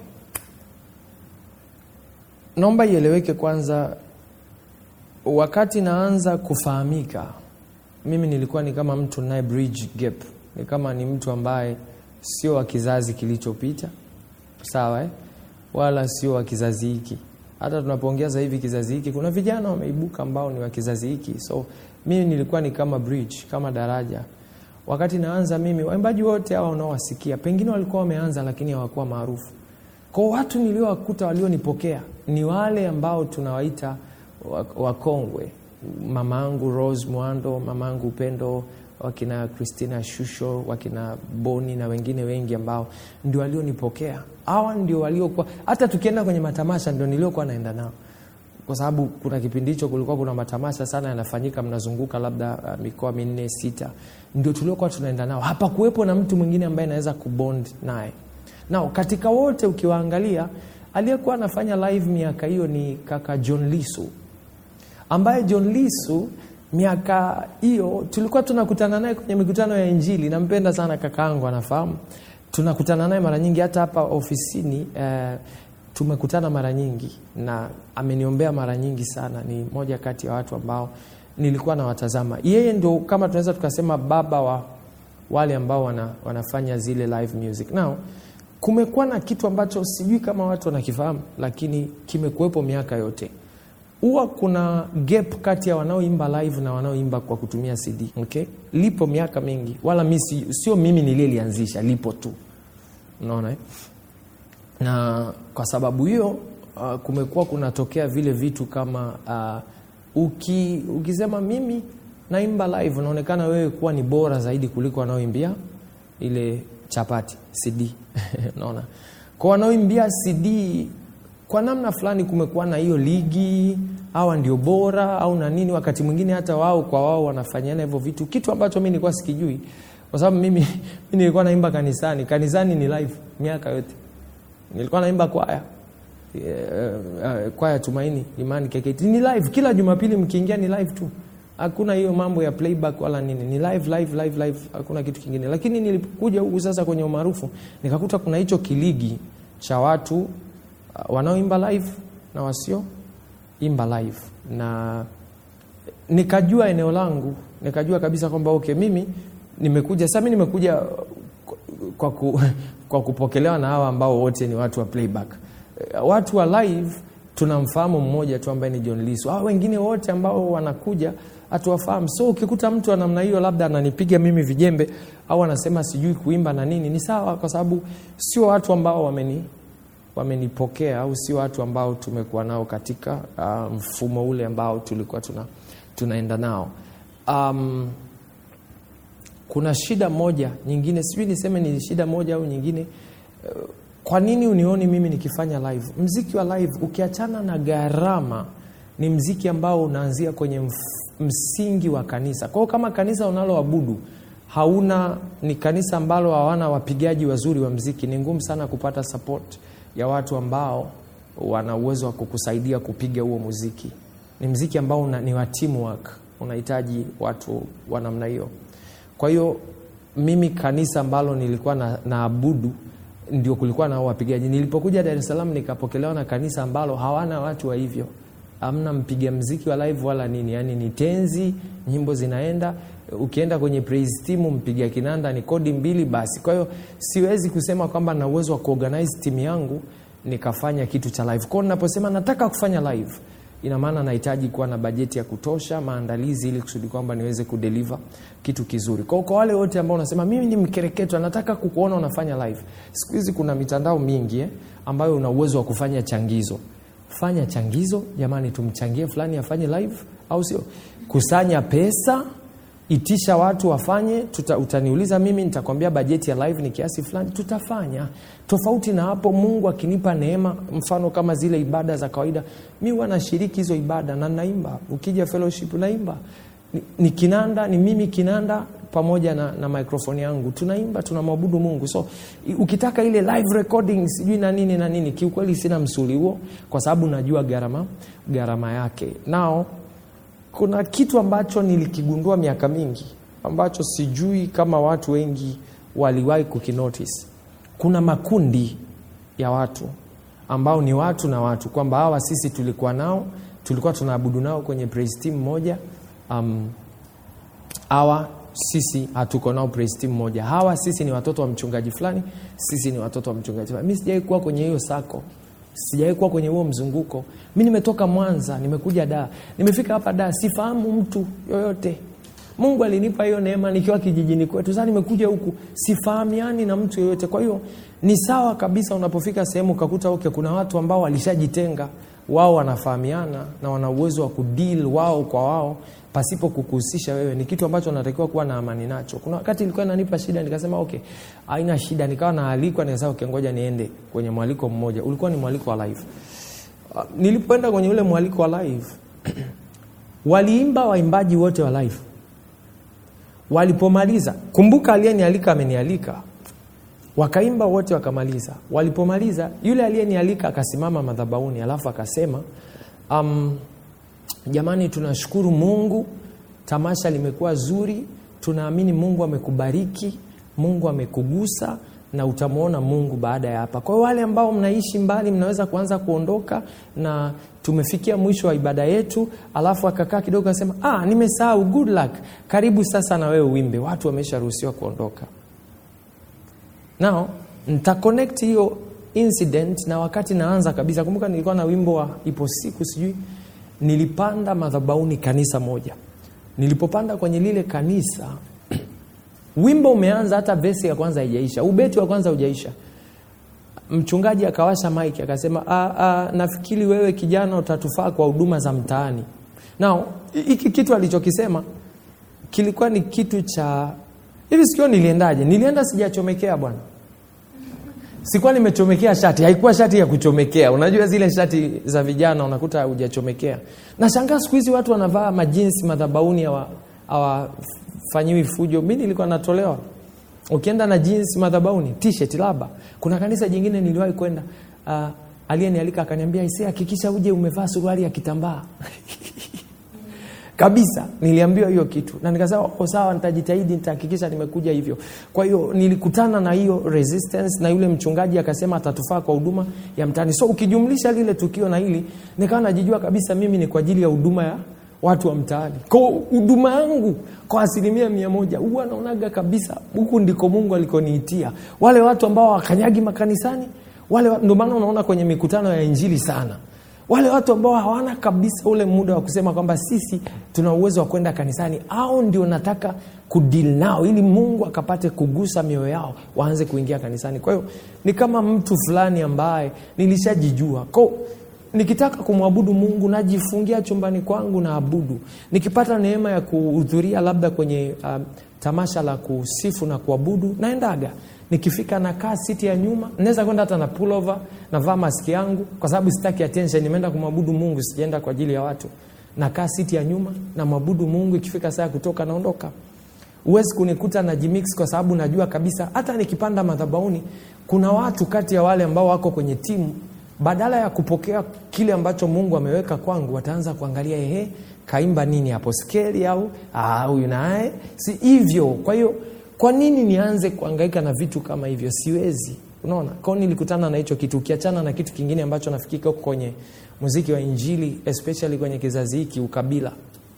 naomba ieleweke kwanza wakati naanza kufahamika mimi nilikuwa ni kama mtu naye bridge gap ni kama ni mtu ambaye sio wa kizazi kilichopita sawa eh? wala sio wa kizazi hiki hata tunapoongea sasa hivi kizazi hiki kuna vijana wameibuka ambao ni wa kizazi hiki so mimi nilikuwa ni kama bridge kama daraja wakati naanza mimi waimbaji wote hawa unaowasikia pengine walikuwa wameanza lakini hawakuwa maarufu kwa watu niliowakuta walionipokea ni wale ambao tunawaita wa- wakongwe mama yangu rose mwando mama yangu upendo wakina christina shusho wakina boni na wengine wengi ambao ndio walionipokea hawa ndio waliokuwa hata tukienda kwenye matamasha ndio niliokuwa naenda nao kwa sababu kuna kipindi hicho kulikuwa kuna matamasha sana yanafanyika mnazunguka labda uh, mikoa minne sita ndio tuliokuwa tunaenda nao hapakuwepo na mtu mwingine ambaye anaweza kubond naye nao katika wote ukiwaangalia aliyekuwa anafanya live miaka hiyo ni kaka john lisu ambaye john lisu miaka hiyo tulikuwa tunakutana naye kwenye mikutano ya injili nampenda sana kakaangu anafahamu tunakutana naye mara nyingi hata hapa ofisini eh, tumekutana mara nyingi na ameniombea mara nyingi sana ni moja kati ya watu ambao nilikuwa nawatazama yeye ndo kama tunaweza tukasema baba wa wale ambao wana, wanafanya zile live music now kumekuwa na kitu ambacho sijui kama watu wanakifahamu lakini kimekuwepo miaka yote huwa kuna gap kati ya wanaoimba live na wanaoimba kwa kutumia cd okay? lipo miaka mingi wala mi si, sio mimi niliyelianzisha lipo tu unaona eh? na kwa sababu hiyo uh, kumekuwa kunatokea vile vitu kama uh, uki, ukisema mimi naimba live unaonekana wewe kuwa ni bora zaidi kuliko wanaoimbia ile chapati cd unaona kwa wanaoimbia cd kwa namna fulani kumekuwa na hiyo ligi hawa ndio bora au na nini wakati mwingine hata wao kwa wao wanafanyana hivyo vitu kitu ambacho mi nilikuwa sikijui kwa sababu mimi, mimi nilikuwa naimba kanisani kanisani ni live miaka yote nilikuwa naimba kwaya yeah, uh, kwaya tumaini imani KKT ni live kila jumapili mkiingia ni live tu hakuna hiyo mambo ya playback wala nini ni live live live live hakuna kitu kingine lakini nilipokuja huku sasa kwenye umaarufu nikakuta kuna hicho kiligi cha watu uh, wanaoimba live na wasio imba live na nikajua eneo langu nikajua kabisa kwamba okay mimi nimekuja sasa mi nimekuja kwa, ku, kwa kupokelewa na hawa ambao wote ni watu wa playback watu wa live tunamfahamu mmoja tu ambaye ni john lisu hawa wengine wote ambao wanakuja hatuwafahamu so ukikuta mtu wa namna hiyo labda ananipiga mimi vijembe au anasema sijui kuimba na nini ni sawa kwa sababu sio watu ambao wameni wamenipokea au sio watu ambao tumekuwa nao katika uh, mfumo ule ambao tulikuwa tuna, tunaenda nao um, kuna shida moja nyingine sijui niseme ni shida moja au nyingine uh, kwa nini unioni mimi nikifanya live mziki wa live ukiachana na gharama ni mziki ambao unaanzia kwenye mf, msingi wa kanisa kwao kama kanisa unaloabudu hauna ni kanisa ambalo hawana wapigaji wazuri wa mziki ni ngumu sana kupata support ya watu ambao wana uwezo wa kukusaidia kupiga huo muziki ni mziki ambao una, ni wa teamwork unahitaji watu wa namna hiyo kwa hiyo mimi kanisa ambalo nilikuwa na, naabudu ndio kulikuwa na wapigaji nilipokuja dar es salaam nikapokelewa na kanisa ambalo hawana watu wa hivyo amna mpiga mziki wa live wala nini yani ni tenzi nyimbo zinaenda ukienda kwenye praise team mpiga kinanda ni kodi mbili basi kwa hiyo siwezi kusema kwamba na uwezo wa kuorganize timu yangu nikafanya kitu cha live kwao ninaposema nataka kufanya live ina maana nahitaji kuwa na bajeti ya kutosha maandalizi ili kusudi kwamba niweze kudeliver kitu kizuri kwao kwa wale wote ambao unasema mimi ni mkereketwa nataka kukuona unafanya live siku hizi kuna mitandao mingi eh, ambayo una uwezo wa kufanya changizo fanya changizo jamani tumchangie fulani afanye live au sio kusanya pesa itisha watu wafanye tuta, utaniuliza mimi nitakwambia bajeti ya live ni kiasi fulani tutafanya tofauti na hapo mungu akinipa neema mfano kama zile ibada za kawaida mi huwa nashiriki hizo ibada na naimba ukija fellowship naimba ni, ni kinanda ni mimi kinanda pamoja na, na microphone yangu tunaimba tunamwabudu mungu so ukitaka ile live recording sijui na nini na nini kiukweli sina msuli huo kwa sababu najua gharama gharama yake nao kuna kitu ambacho nilikigundua miaka mingi ambacho sijui kama watu wengi waliwahi kukinotice kuna makundi ya watu ambao ni watu na watu kwamba hawa sisi tulikuwa nao tulikuwa tunaabudu nao kwenye praise team moja um, hawa sisi hatuko nao praise team moja hawa sisi ni watoto wa mchungaji fulani sisi ni watoto wa mchungaji fulani mi sijawai kuwa kwenye hiyo sako sijawai kuwa kwenye huo mzunguko mi nimetoka mwanza nimekuja daa nimefika hapa daa sifahamu mtu yoyote mungu alinipa hiyo neema nikiwa kijijini kwetu sasa nimekuja huku sifahamiani na mtu yeyote kwa hiyo ni sawa kabisa unapofika sehemu ukakuta okay, kuna watu ambao walishajitenga wao wanafahamiana na wana uwezo wa kudeal wao kwa wao pasipo kukuhusisha wewe ni kitu ambacho unatakiwa kuwa na amani nacho kuna wakati ilikuwa inanipa shida nikasema okay haina shida nikawa naalikwa nikasema okay, ngoja niende kwenye mwaliko mmoja ulikuwa ni mwaliko wa live Uh, nilipoenda kwenye ule mwaliko wa live waliimba waimbaji wote wa live walipomaliza kumbuka aliyenialika amenialika wakaimba wote wakamaliza walipomaliza yule aliyenialika akasimama madhabauni alafu akasema um, jamani tunashukuru mungu tamasha limekuwa zuri tunaamini mungu amekubariki mungu amekugusa na utamwona mungu baada ya hapa kwa hiyo wale ambao mnaishi mbali mnaweza kuanza kuondoka na tumefikia mwisho wa ibada yetu alafu akakaa kidogo akasema ah, nimesahau good luck karibu sasa na wewe uimbe watu wamesharuhusiwa kuondoka now nitaconnect hiyo incident na wakati naanza kabisa kumbuka nilikuwa na wimbo wa ipo siku sijui nilipanda madhabauni kanisa moja nilipopanda kwenye lile kanisa wimbo umeanza hata vesi ya kwanza haijaisha ubeti wa kwanza hujaisha mchungaji akawasha mike akasema "Ah, ah, nafikiri wewe kijana utatufaa kwa huduma za mtaani nao hiki kitu alichokisema kilikuwa ni kitu cha hivi sikio niliendaje nilienda sijachomekea bwana sikuwa nimechomekea shati haikuwa shati ya kuchomekea unajua zile shati za vijana unakuta hujachomekea nashangaa siku hizi watu wanavaa majinsi madhabauni hawa- hawafanyiwi fujo mi nilikuwa natolewa ukienda na jeans madhabauni t-shirt labda kuna kanisa jingine niliwahi kwenda uh, aliyenialika akaniambia ise hakikisha uje umevaa suruali ya kitambaa kabisa niliambiwa hiyo kitu na nikasema "Oh, sawa nitajitahidi nitahakikisha nimekuja hivyo kwa hiyo nilikutana na hiyo resistance na yule mchungaji akasema atatufaa kwa huduma ya mtaani so ukijumlisha lile tukio na hili nikawa najijua kabisa mimi ni kwa ajili ya huduma ya watu wa mtaani kwa huduma yangu kwa asilimia mia moja huwa naonaga kabisa huku ndiko mungu alikoniitia wale watu ambao wakanyagi makanisani wale wa- ndio maana unaona kwenye mikutano ya injili sana wale watu ambao hawana kabisa ule muda wa kusema kwamba sisi tuna uwezo wa kwenda kanisani au ndio nataka kudil nao ili mungu akapate kugusa mioyo yao waanze kuingia kanisani kwa hiyo ni kama mtu fulani ambaye nilishajijua ko nikitaka kumwabudu mungu najifungia chumbani kwangu na abudu nikipata neema ya kuhudhuria labda kwenye um, tamasha la kusifu na kuabudu naendaga nikifika nakaa siti ya nyuma naweza kwenda hata na pullover navaa maski yangu kwa sababu sitaki attention nimeenda kumwabudu mungu sijaenda kwa ajili ya watu nakaa siti ya nyuma na mwabudu mungu ikifika saa ya kutoka naondoka huwezi kunikuta na jimix kwa sababu najua kabisa hata nikipanda madhabauni kuna watu kati ya wale ambao wako kwenye timu badala ya kupokea kile ambacho mungu ameweka kwangu wataanza kuangalia ehe kaimba nini hapo skeli au "Ah, huyu naye si hivyo kwa hiyo kwa nini nianze kuangaika na vitu kama hivyo siwezi unaona kwao nilikutana na hicho kitu ukiachana na kitu kingine ambacho nafikika huko kwenye muziki wa injili especially kwenye kizazi hiki ukabila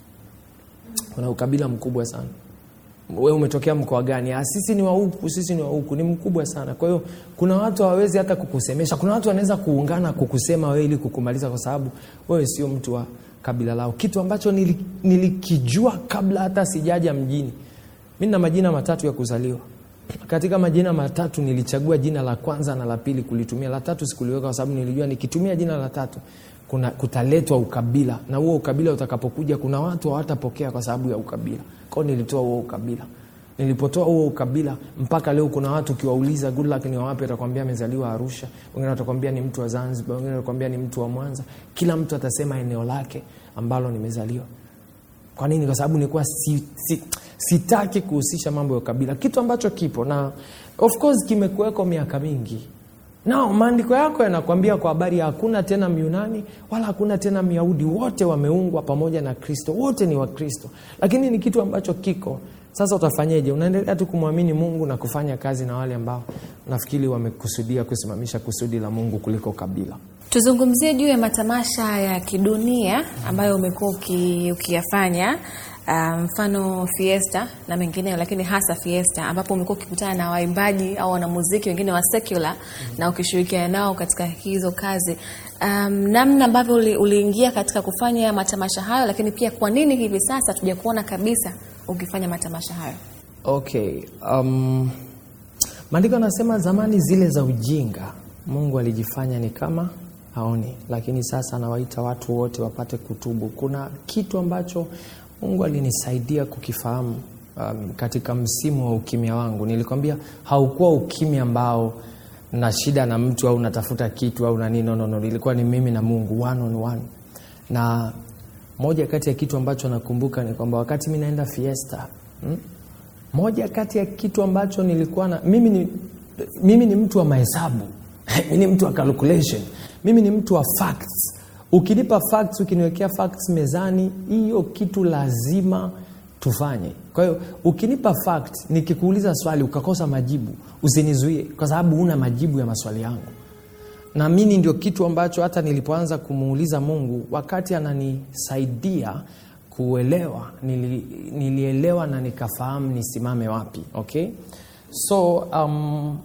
kuna ukabila mkubwa sana we umetokea mkoa gani ah, sisi ni wa huku sisi ni wa huku ni mkubwa sana kwa hiyo kuna watu hawawezi hata kukusemesha kuna watu wanaweza kuungana kukusema wewe ili kukumaliza kwa sababu wewe sio mtu wa kabila lao kitu ambacho nili, nilikijua kabla hata sijaja mjini mi na majina matatu ya kuzaliwa katika majina matatu nilichagua jina la kwanza na la pili kulitumia la tatu sikuliweka kwa sababu nilijua nikitumia jina la tatu kuna kutaletwa ukabila na huo ukabila utakapokuja kuna watu hawatapokea kwa sababu ya ukabila kwao nilitoa huo ukabila nilipotoa huo ukabila mpaka leo kuna watu ukiwauliza good luck ni wawapi atakwambia amezaliwa arusha wengine watakwambia ni mtu wa zanzibar wengine watakwambia ni mtu wa mwanza kila mtu atasema eneo lake ambalo nimezaliwa kwa nini kwa sababu nilikuwa si, si, sitaki kuhusisha mambo ya ukabila kitu ambacho kipo na of course kimekuweko miaka mingi nao maandiko yako yanakwambia kwa habari ya hakuna tena myunani wala hakuna tena myahudi wote wameungwa pamoja na kristo wote ni wakristo lakini ni kitu ambacho kiko sasa utafanyeje unaendelea tu kumwamini mungu na kufanya kazi na wale ambao nafikiri wamekusudia kusimamisha kusudi la mungu kuliko kabila tuzungumzie juu ya matamasha ya kidunia ambayo umekuwa uki, ukiyafanya uh, mfano fiesta na mengineyo lakini hasa fiesta ambapo umekuwa ukikutana na waimbaji au wanamuziki wengine wa secular mm-hmm. na ukishirikiana nao katika hizo kazi um, namna ambavyo uli, uliingia katika kufanya matamasha hayo lakini pia kwa nini hivi sasa tuja kuona kabisa ukifanya matamasha hayo okay um, maandiko anasema zamani zile za ujinga mungu alijifanya ni kama aoni lakini sasa anawaita watu wote wapate kutubu kuna kitu ambacho mungu alinisaidia kukifahamu um, katika msimu wa ukimya wangu nilikwambia haukuwa ukimya ambao na shida na mtu au natafuta kitu au nani no, no, no. ilikuwa ni mimi na mungu one on one na moja kati ya kitu ambacho nakumbuka ni kwamba wakati mi naenda fiesta hmm? moja kati ya kitu ambacho nilikuwa na mimi ni, mimi ni mtu wa mahesabu mimi ni mtu wa calculation mimi ni mtu wa facts ukinipa facts ukiniwekea facts mezani hiyo kitu lazima tufanye kwa hiyo ukinipa fact nikikuuliza swali ukakosa majibu usinizuie kwa sababu una majibu ya maswali yangu naamini ndio kitu ambacho hata nilipoanza kumuuliza mungu wakati ananisaidia kuelewa nili, nilielewa na nikafahamu nisimame wapi okay so um,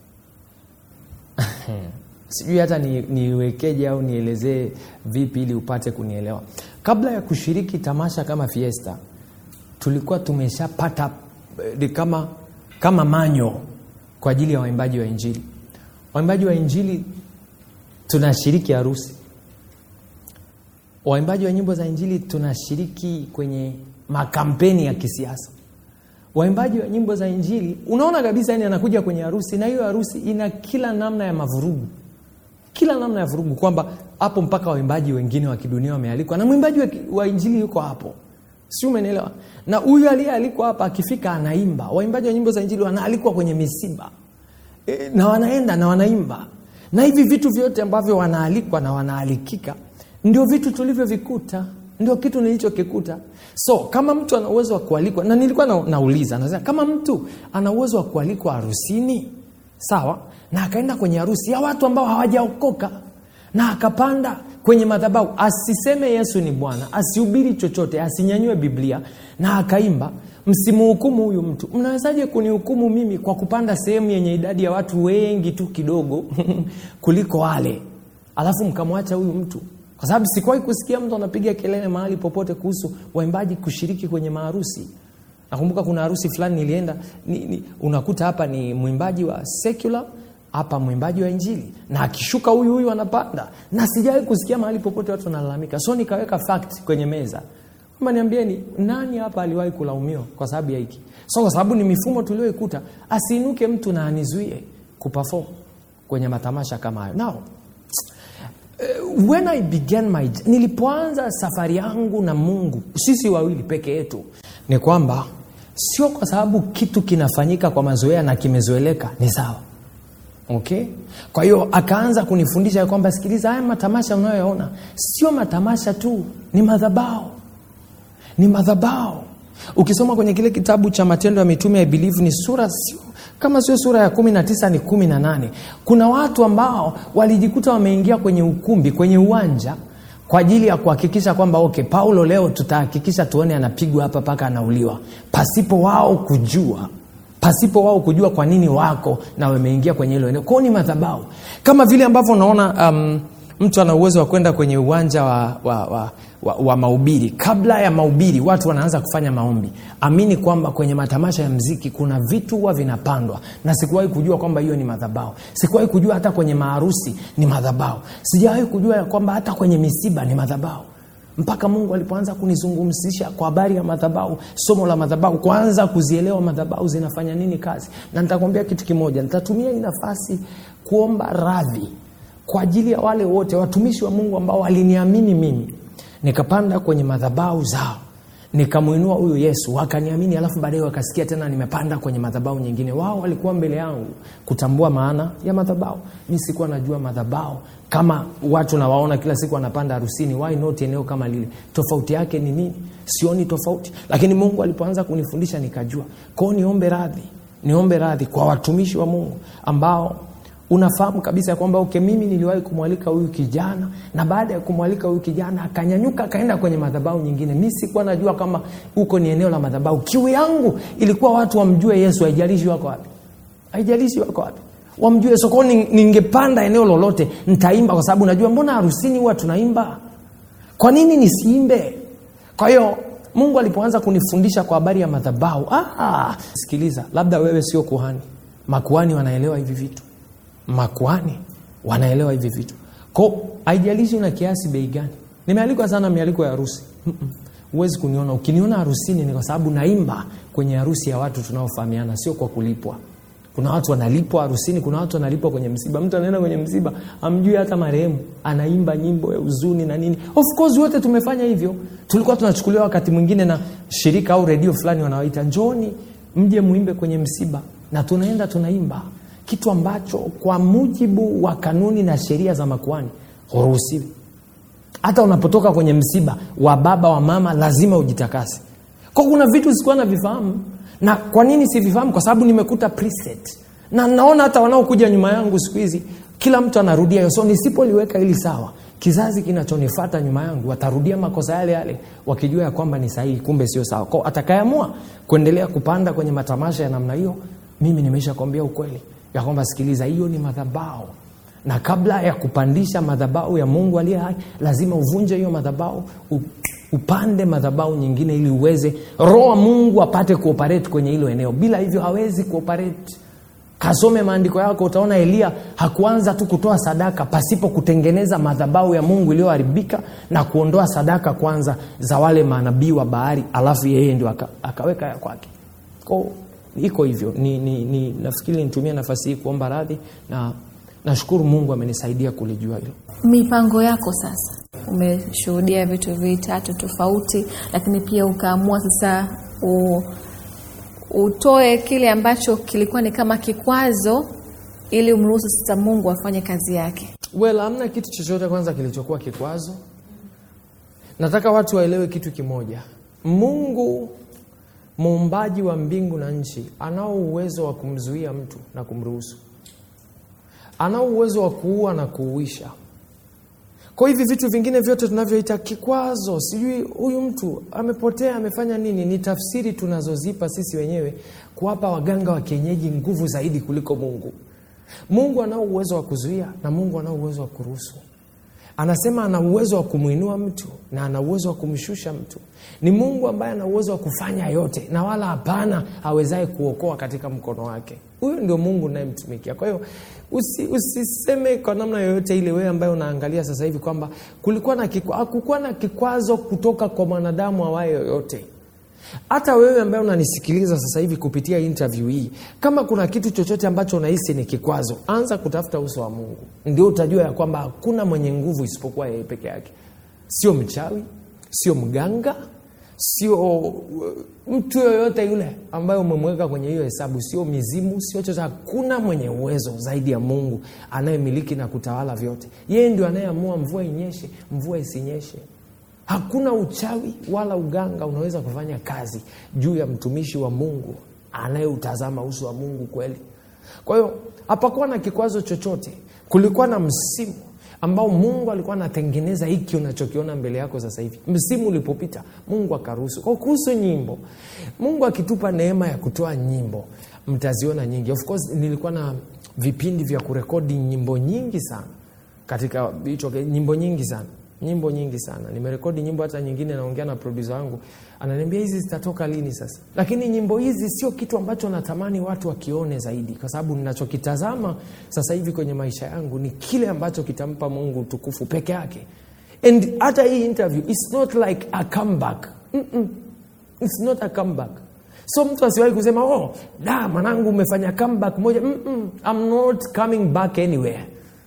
sijui hata ni- niwekeje au nielezee vipi ili upate kunielewa kabla ya kushiriki tamasha kama fiesta tulikuwa tumeshapata eh, ni kama kama manyo kwa ajili ya waimbaji wa injili waimbaji wa injili tunashiriki harusi waimbaji wa nyimbo za injili tunashiriki kwenye makampeni ya kisiasa waimbaji wa nyimbo za injili unaona kabisa yani anakuja kwenye harusi na hiyo harusi ina kila namna ya mavurugu kila namna ya vurugu kwamba hapo mpaka waimbaji wengine wa kidunia wamealikwa na mwimbaji wa, ki- wa injili yuko hapo si umenielewa na huyu aliyealikwa hapa akifika anaimba waimbaji wa nyimbo za injili wanaalikwa kwenye misiba e, na wanaenda na wanaimba na hivi vitu vyote ambavyo wanaalikwa na wanaalikika ndio vitu tulivyovikuta ndio kitu nilichokikuta so kama mtu ana uwezo wa kualikwa na nilikuwa na, nauliza nasema kama mtu ana uwezo wa kualikwa harusini sawa na akaenda kwenye harusi ya watu ambao hawajaokoka na akapanda kwenye madhabahu asiseme yesu ni bwana asihubiri chochote asinyanyue biblia na akaimba msimuhukumu huyu mtu mnawezaje kunihukumu mimi kwa kupanda sehemu yenye idadi ya watu wengi tu kidogo kuliko wale alafu mkamwacha huyu mtu kwa sababu sikuwahi kusikia mtu anapiga kelele mahali popote kuhusu waimbaji kushiriki kwenye maharusi nakumbuka kuna harusi fulani nilienda ni, ni, unakuta hapa ni mwimbaji wa secular hapa mwimbaji wa injili na akishuka huyu huyu anapanda na sijawahi kusikia mahali popote watu wanalalamika so nikaweka fact kwenye meza kwamba niambieni nani hapa aliwahi kulaumiwa kwa sababu ya hiki so kwa sababu ni mifumo tulioikuta asiinuke mtu na anizuie kupafom kwenye matamasha kama hayo nao when I began my nilipoanza safari yangu na Mungu, sisi wawili peke yetu, ni kwamba sio kwa sababu kitu kinafanyika kwa mazoea na kimezoeleka ni sawa okay kwa hiyo akaanza kunifundisha ya kwamba sikiliza haya matamasha unayoyaona sio matamasha tu ni madhabao ni madhabao ukisoma kwenye kile kitabu cha matendo ya mitume ya believe ni sura sio kama sio sura ya kumi na tisa ni kumi na nane kuna watu ambao walijikuta wameingia kwenye ukumbi kwenye uwanja kwa ajili ya kuhakikisha kwamba okay paulo leo tutahakikisha tuone anapigwa hapa mpaka anauliwa pasipo wao kujua pasipo wao kujua kwa nini wako na wameingia kwenye hilo eneo kwao ni madhabau kama vile ambavyo unaona um, mtu ana uwezo wa kwenda kwenye uwanja wa, wa, wa, wa, wa mahubiri kabla ya mahubiri watu wanaanza kufanya maombi amini kwamba kwenye matamasha ya mziki kuna vitu huwa vinapandwa na sikuwahi kujua kwamba hiyo ni madhabao sikuwahi kujua hata kwenye maharusi ni madhabao sijawahi kujua ya kwamba hata kwenye misiba ni madhabao mpaka mungu alipoanza kunizungumzisha kwa habari ya madhabau somo la madhabau kwanza kuzielewa madhabau zinafanya nini kazi na nitakwambia kitu kimoja nitatumia hii nafasi kuomba radhi kwa ajili ya wale wote watumishi wa mungu ambao waliniamini mimi nikapanda kwenye madhabau zao nikamwinua huyu yesu wakaniamini alafu baadaye wakasikia tena nimepanda kwenye madhabau nyingine wao walikuwa mbele yangu kutambua maana ya madhabau mi sikuwa najua madhabau kama watu nawaona kila siku wanapanda harusini why not eneo kama lile tofauti yake ni nini sioni tofauti lakini mungu alipoanza kunifundisha nikajua kwao niombe radhi niombe radhi kwa watumishi wa mungu ambao unafahamu kabisa ya kwamba okay, mimi niliwahi kumwalika huyu kijana na baada ya kumwalika huyu kijana akanyanyuka akaenda kwenye madhabau nyingine mi sikuwa najua kama huko ni eneo la madhabau kiu yangu ilikuwa watu wamjue yesu haijalishi wako wapi haijalishi wako wapi wamjue sokoni ningepanda eneo lolote ntaimba kwa sababu najua mbona harusini huwa tunaimba kwa nini nisiimbe kwa hiyo mungu alipoanza kunifundisha kwa habari ya madhabahu ah, sikiliza labda wewe sio kuhani makuhani wanaelewa hivi vitu makuhani wanaelewa hivi vitu ko haijalishi una kiasi bei gani nimealikwa sana mialiko ya harusi Mm-mm. huwezi kuniona ukiniona harusini ni kwa sababu naimba kwenye harusi ya watu tunaofahamiana sio kwa kulipwa kuna watu wanalipwa harusini kuna watu wanalipwa kwenye msiba mtu anaenda kwenye msiba amjui hata marehemu anaimba nyimbo ya huzuni na nini of course wote tumefanya hivyo tulikuwa tunachukuliwa wakati mwingine na shirika au redio fulani wanawaita njoni mje muimbe kwenye msiba na tunaenda tunaimba kitu ambacho kwa mujibu wa kanuni na sheria za makuani huruhusiwi hata unapotoka kwenye msiba wa baba wa mama lazima ujitakase kwa kuna vitu sikuwa na vifahamu na kwa nini sivifahamu kwa sababu nimekuta preset na naona hata wanaokuja nyuma yangu siku hizi kila mtu anarudia hiyo so nisipoliweka hili sawa kizazi kinachonifata nyuma yangu watarudia makosa yale yale wakijua ya kwamba ni sahihi kumbe sio sawa kwao atakayeamua kuendelea kupanda kwenye matamasha ya namna hiyo mimi nimesha kwambia ukweli ya kwamba sikiliza hiyo ni madhabao na kabla ya kupandisha madhabau ya mungu aliye hai lazima uvunje hiyo madhabau u- upande madhabau nyingine ili uweze roho wa mungu apate kuoperate kwenye hilo eneo bila hivyo hawezi kuoperate kasome maandiko yako utaona eliya hakuanza tu kutoa sadaka pasipo kutengeneza madhabau ya mungu iliyoharibika na kuondoa sadaka kwanza za wale manabii wa bahari alafu yeye ndio aka, akaweka ya kwake ko iko hivyo ni, ni, ni, nafikiri nitumie nafasi hii kuomba radhi na nashukuru mungu amenisaidia kulijua hilo mipango yako sasa umeshuhudia vitu vitatu tofauti lakini pia ukaamua sasa u, utoe kile ambacho kilikuwa ni kama kikwazo ili umruhusu sasa mungu afanye kazi yake well hamna kitu chochote kwanza kilichokuwa kikwazo nataka watu waelewe kitu kimoja mungu muumbaji wa mbingu na nchi anao uwezo wa kumzuia mtu na kumruhusu anao uwezo wa kuua na kuuisha kwa hivi vitu vingine vyote tunavyoita kikwazo sijui huyu mtu amepotea amefanya nini ni tafsiri tunazozipa sisi wenyewe kuwapa waganga wa kienyeji nguvu zaidi kuliko mungu mungu anao uwezo wa kuzuia na mungu anao uwezo wa kuruhusu anasema ana uwezo wa kumwinua mtu na ana uwezo wa kumshusha mtu ni mungu ambaye ana uwezo wa kufanya yote na wala hapana awezaye kuokoa katika mkono wake huyo ndio mungu unayemtumikia kwa hiyo usi, usiseme kwa namna yoyote ile wewe ambaye unaangalia sasa hivi kwamba kulikuwa na kikwa, hakukuwa na kikwazo kutoka kwa mwanadamu awaye yoyote hata wewe ambaye unanisikiliza sasa hivi kupitia interview hii kama kuna kitu chochote ambacho unahisi ni kikwazo anza kutafuta uso wa mungu ndio utajua ya kwamba hakuna mwenye nguvu isipokuwa yeye peke yake sio mchawi sio mganga sio uh, mtu yoyote yule ambaye umemweka kwenye hiyo hesabu sio mizimu sio chochote hakuna mwenye uwezo zaidi ya mungu anayemiliki na kutawala vyote yeye ndio anayeamua mvua inyeshe mvua isinyeshe hakuna uchawi wala uganga unaweza kufanya kazi juu ya mtumishi wa mungu anayeutazama uso wa mungu kweli kwa hiyo hapakuwa na kikwazo chochote kulikuwa na msimu ambao mungu alikuwa anatengeneza hiki unachokiona mbele yako sasa hivi msimu ulipopita mungu akaruhusu kwa kuhusu nyimbo mungu akitupa neema ya kutoa nyimbo mtaziona nyingi of course nilikuwa na vipindi vya kurekodi nyimbo nyingi sana katika hicho nyimbo nyingi sana nyimbo nyingi sana nimerekodi nyimbo hata nyingine naongea na produsa wangu ananiambia hizi zitatoka lini sasa lakini nyimbo hizi sio kitu ambacho natamani watu wakione zaidi kwa sababu ninachokitazama sasa hivi kwenye maisha yangu ni kile ambacho kitampa mungu utukufu peke yake and hata hii interview its not like a comeback Mm-mm. its not a comeback so mtu asiwahi kusema oh da mwanangu umefanya comeback moja Mm-mm. I'm not coming back anywhere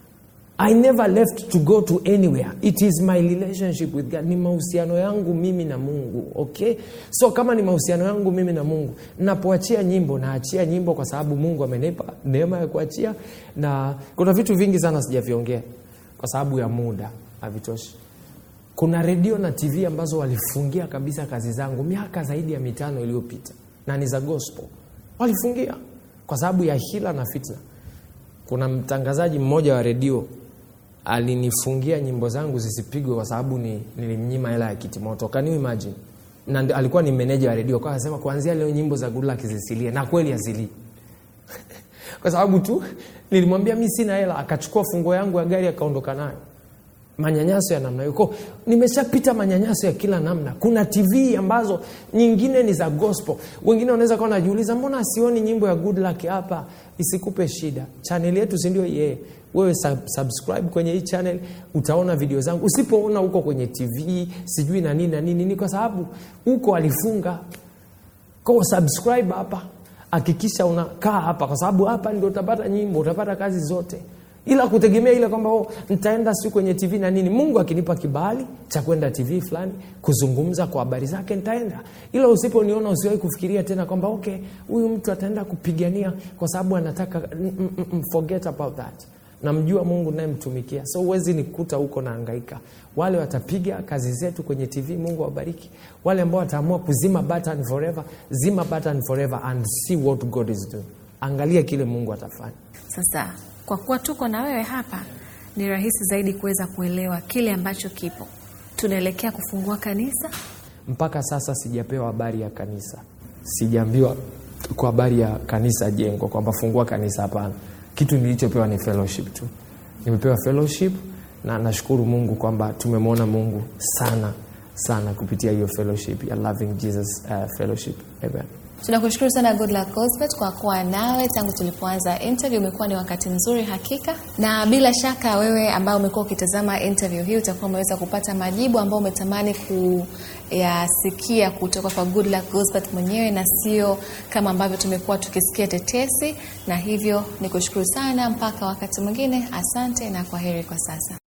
I never left to go to anywhere. It is my relationship with God. Ni mahusiano yangu mimi na Mungu. Okay? So kama ni mahusiano yangu mimi na Mungu, napoachia nyimbo naachia nyimbo kwa sababu Mungu amenipa neema ya kuachia na kuna vitu vingi sana sijaviongea kwa sababu ya muda havitoshi. Kuna redio na TV ambazo walifungia kabisa kazi zangu miaka zaidi ya mitano iliyopita na ni za gospel. Walifungia kwa sababu ya hila na fitna. Kuna mtangazaji mmoja wa redio alinifungia nyimbo zangu zisipigwe kwa sababu ni, nilimnyima hela ya kitimoto can you imagine na ndi- alikuwa ni meneja wa redio kwa akasema kuanzia leo nyimbo za Goodluck zisilie na kweli azilii kwa sababu tu nilimwambia mi sina hela akachukua fungo yangu ya gari akaondoka nayo manyanyaso ya namna hiyo Kwa hiyo, nimeshapita manyanyaso ya kila namna kuna tv ambazo nyingine ni za gospel wengine wanaweza kuwa najiuliza mbona sioni nyimbo ya good luck hapa isikupe shida chaneli yetu sindio yeye wewe sub, subscribe kwenye hii channel utaona video zangu usipoona huko kwenye tv sijui na nini na nini ni kwa sababu huko alifunga ko subscribe hapa hakikisha unakaa hapa kwa sababu hapa ndio utapata nyimbo utapata kazi zote ila kutegemea ile kwamba oh, nitaenda siu kwenye tv na nini mungu akinipa kibali cha kwenda tv fulani kuzungumza kwa habari zake nitaenda ila usiponiona usiwahi kufikiria tena kwamba okay huyu mtu ataenda kupigania kwa sababu anataka mm, mm, mm, forget about that namjua mungu nayemtumikia so huwezi nikuta huko naangaika wale watapiga kazi zetu kwenye tv mungu awabariki wale ambao wataamua kuzima button forever zima button forever and see what god is doing angalia kile mungu atafanya Sasa kwa kuwa tuko na wewe hapa, ni rahisi zaidi kuweza kuelewa kile ambacho kipo. Tunaelekea kufungua kanisa. mpaka sasa sijapewa habari ya kanisa sijaambiwa kwa habari ya kanisa jengo kwamba fungua kanisa hapana kitu nilichopewa ni fellowship tu nimepewa fellowship na nashukuru mungu kwamba tumemwona mungu sana sana kupitia hiyo fellowship ya loving jesus uh, fellowship amen Tunakushukuru sana Goodluck Gosbet kwa kuwa nawe tangu tulipoanza interview. Umekuwa ni wakati mzuri hakika, na bila shaka wewe ambao umekuwa ukitazama interview hii utakuwa umeweza kupata majibu ambayo umetamani kuyasikia kutoka kwa Goodluck Gosbet mwenyewe na sio kama ambavyo tumekuwa tukisikia tetesi. Na hivyo nikushukuru sana, mpaka wakati mwingine. Asante na kwa heri kwa sasa.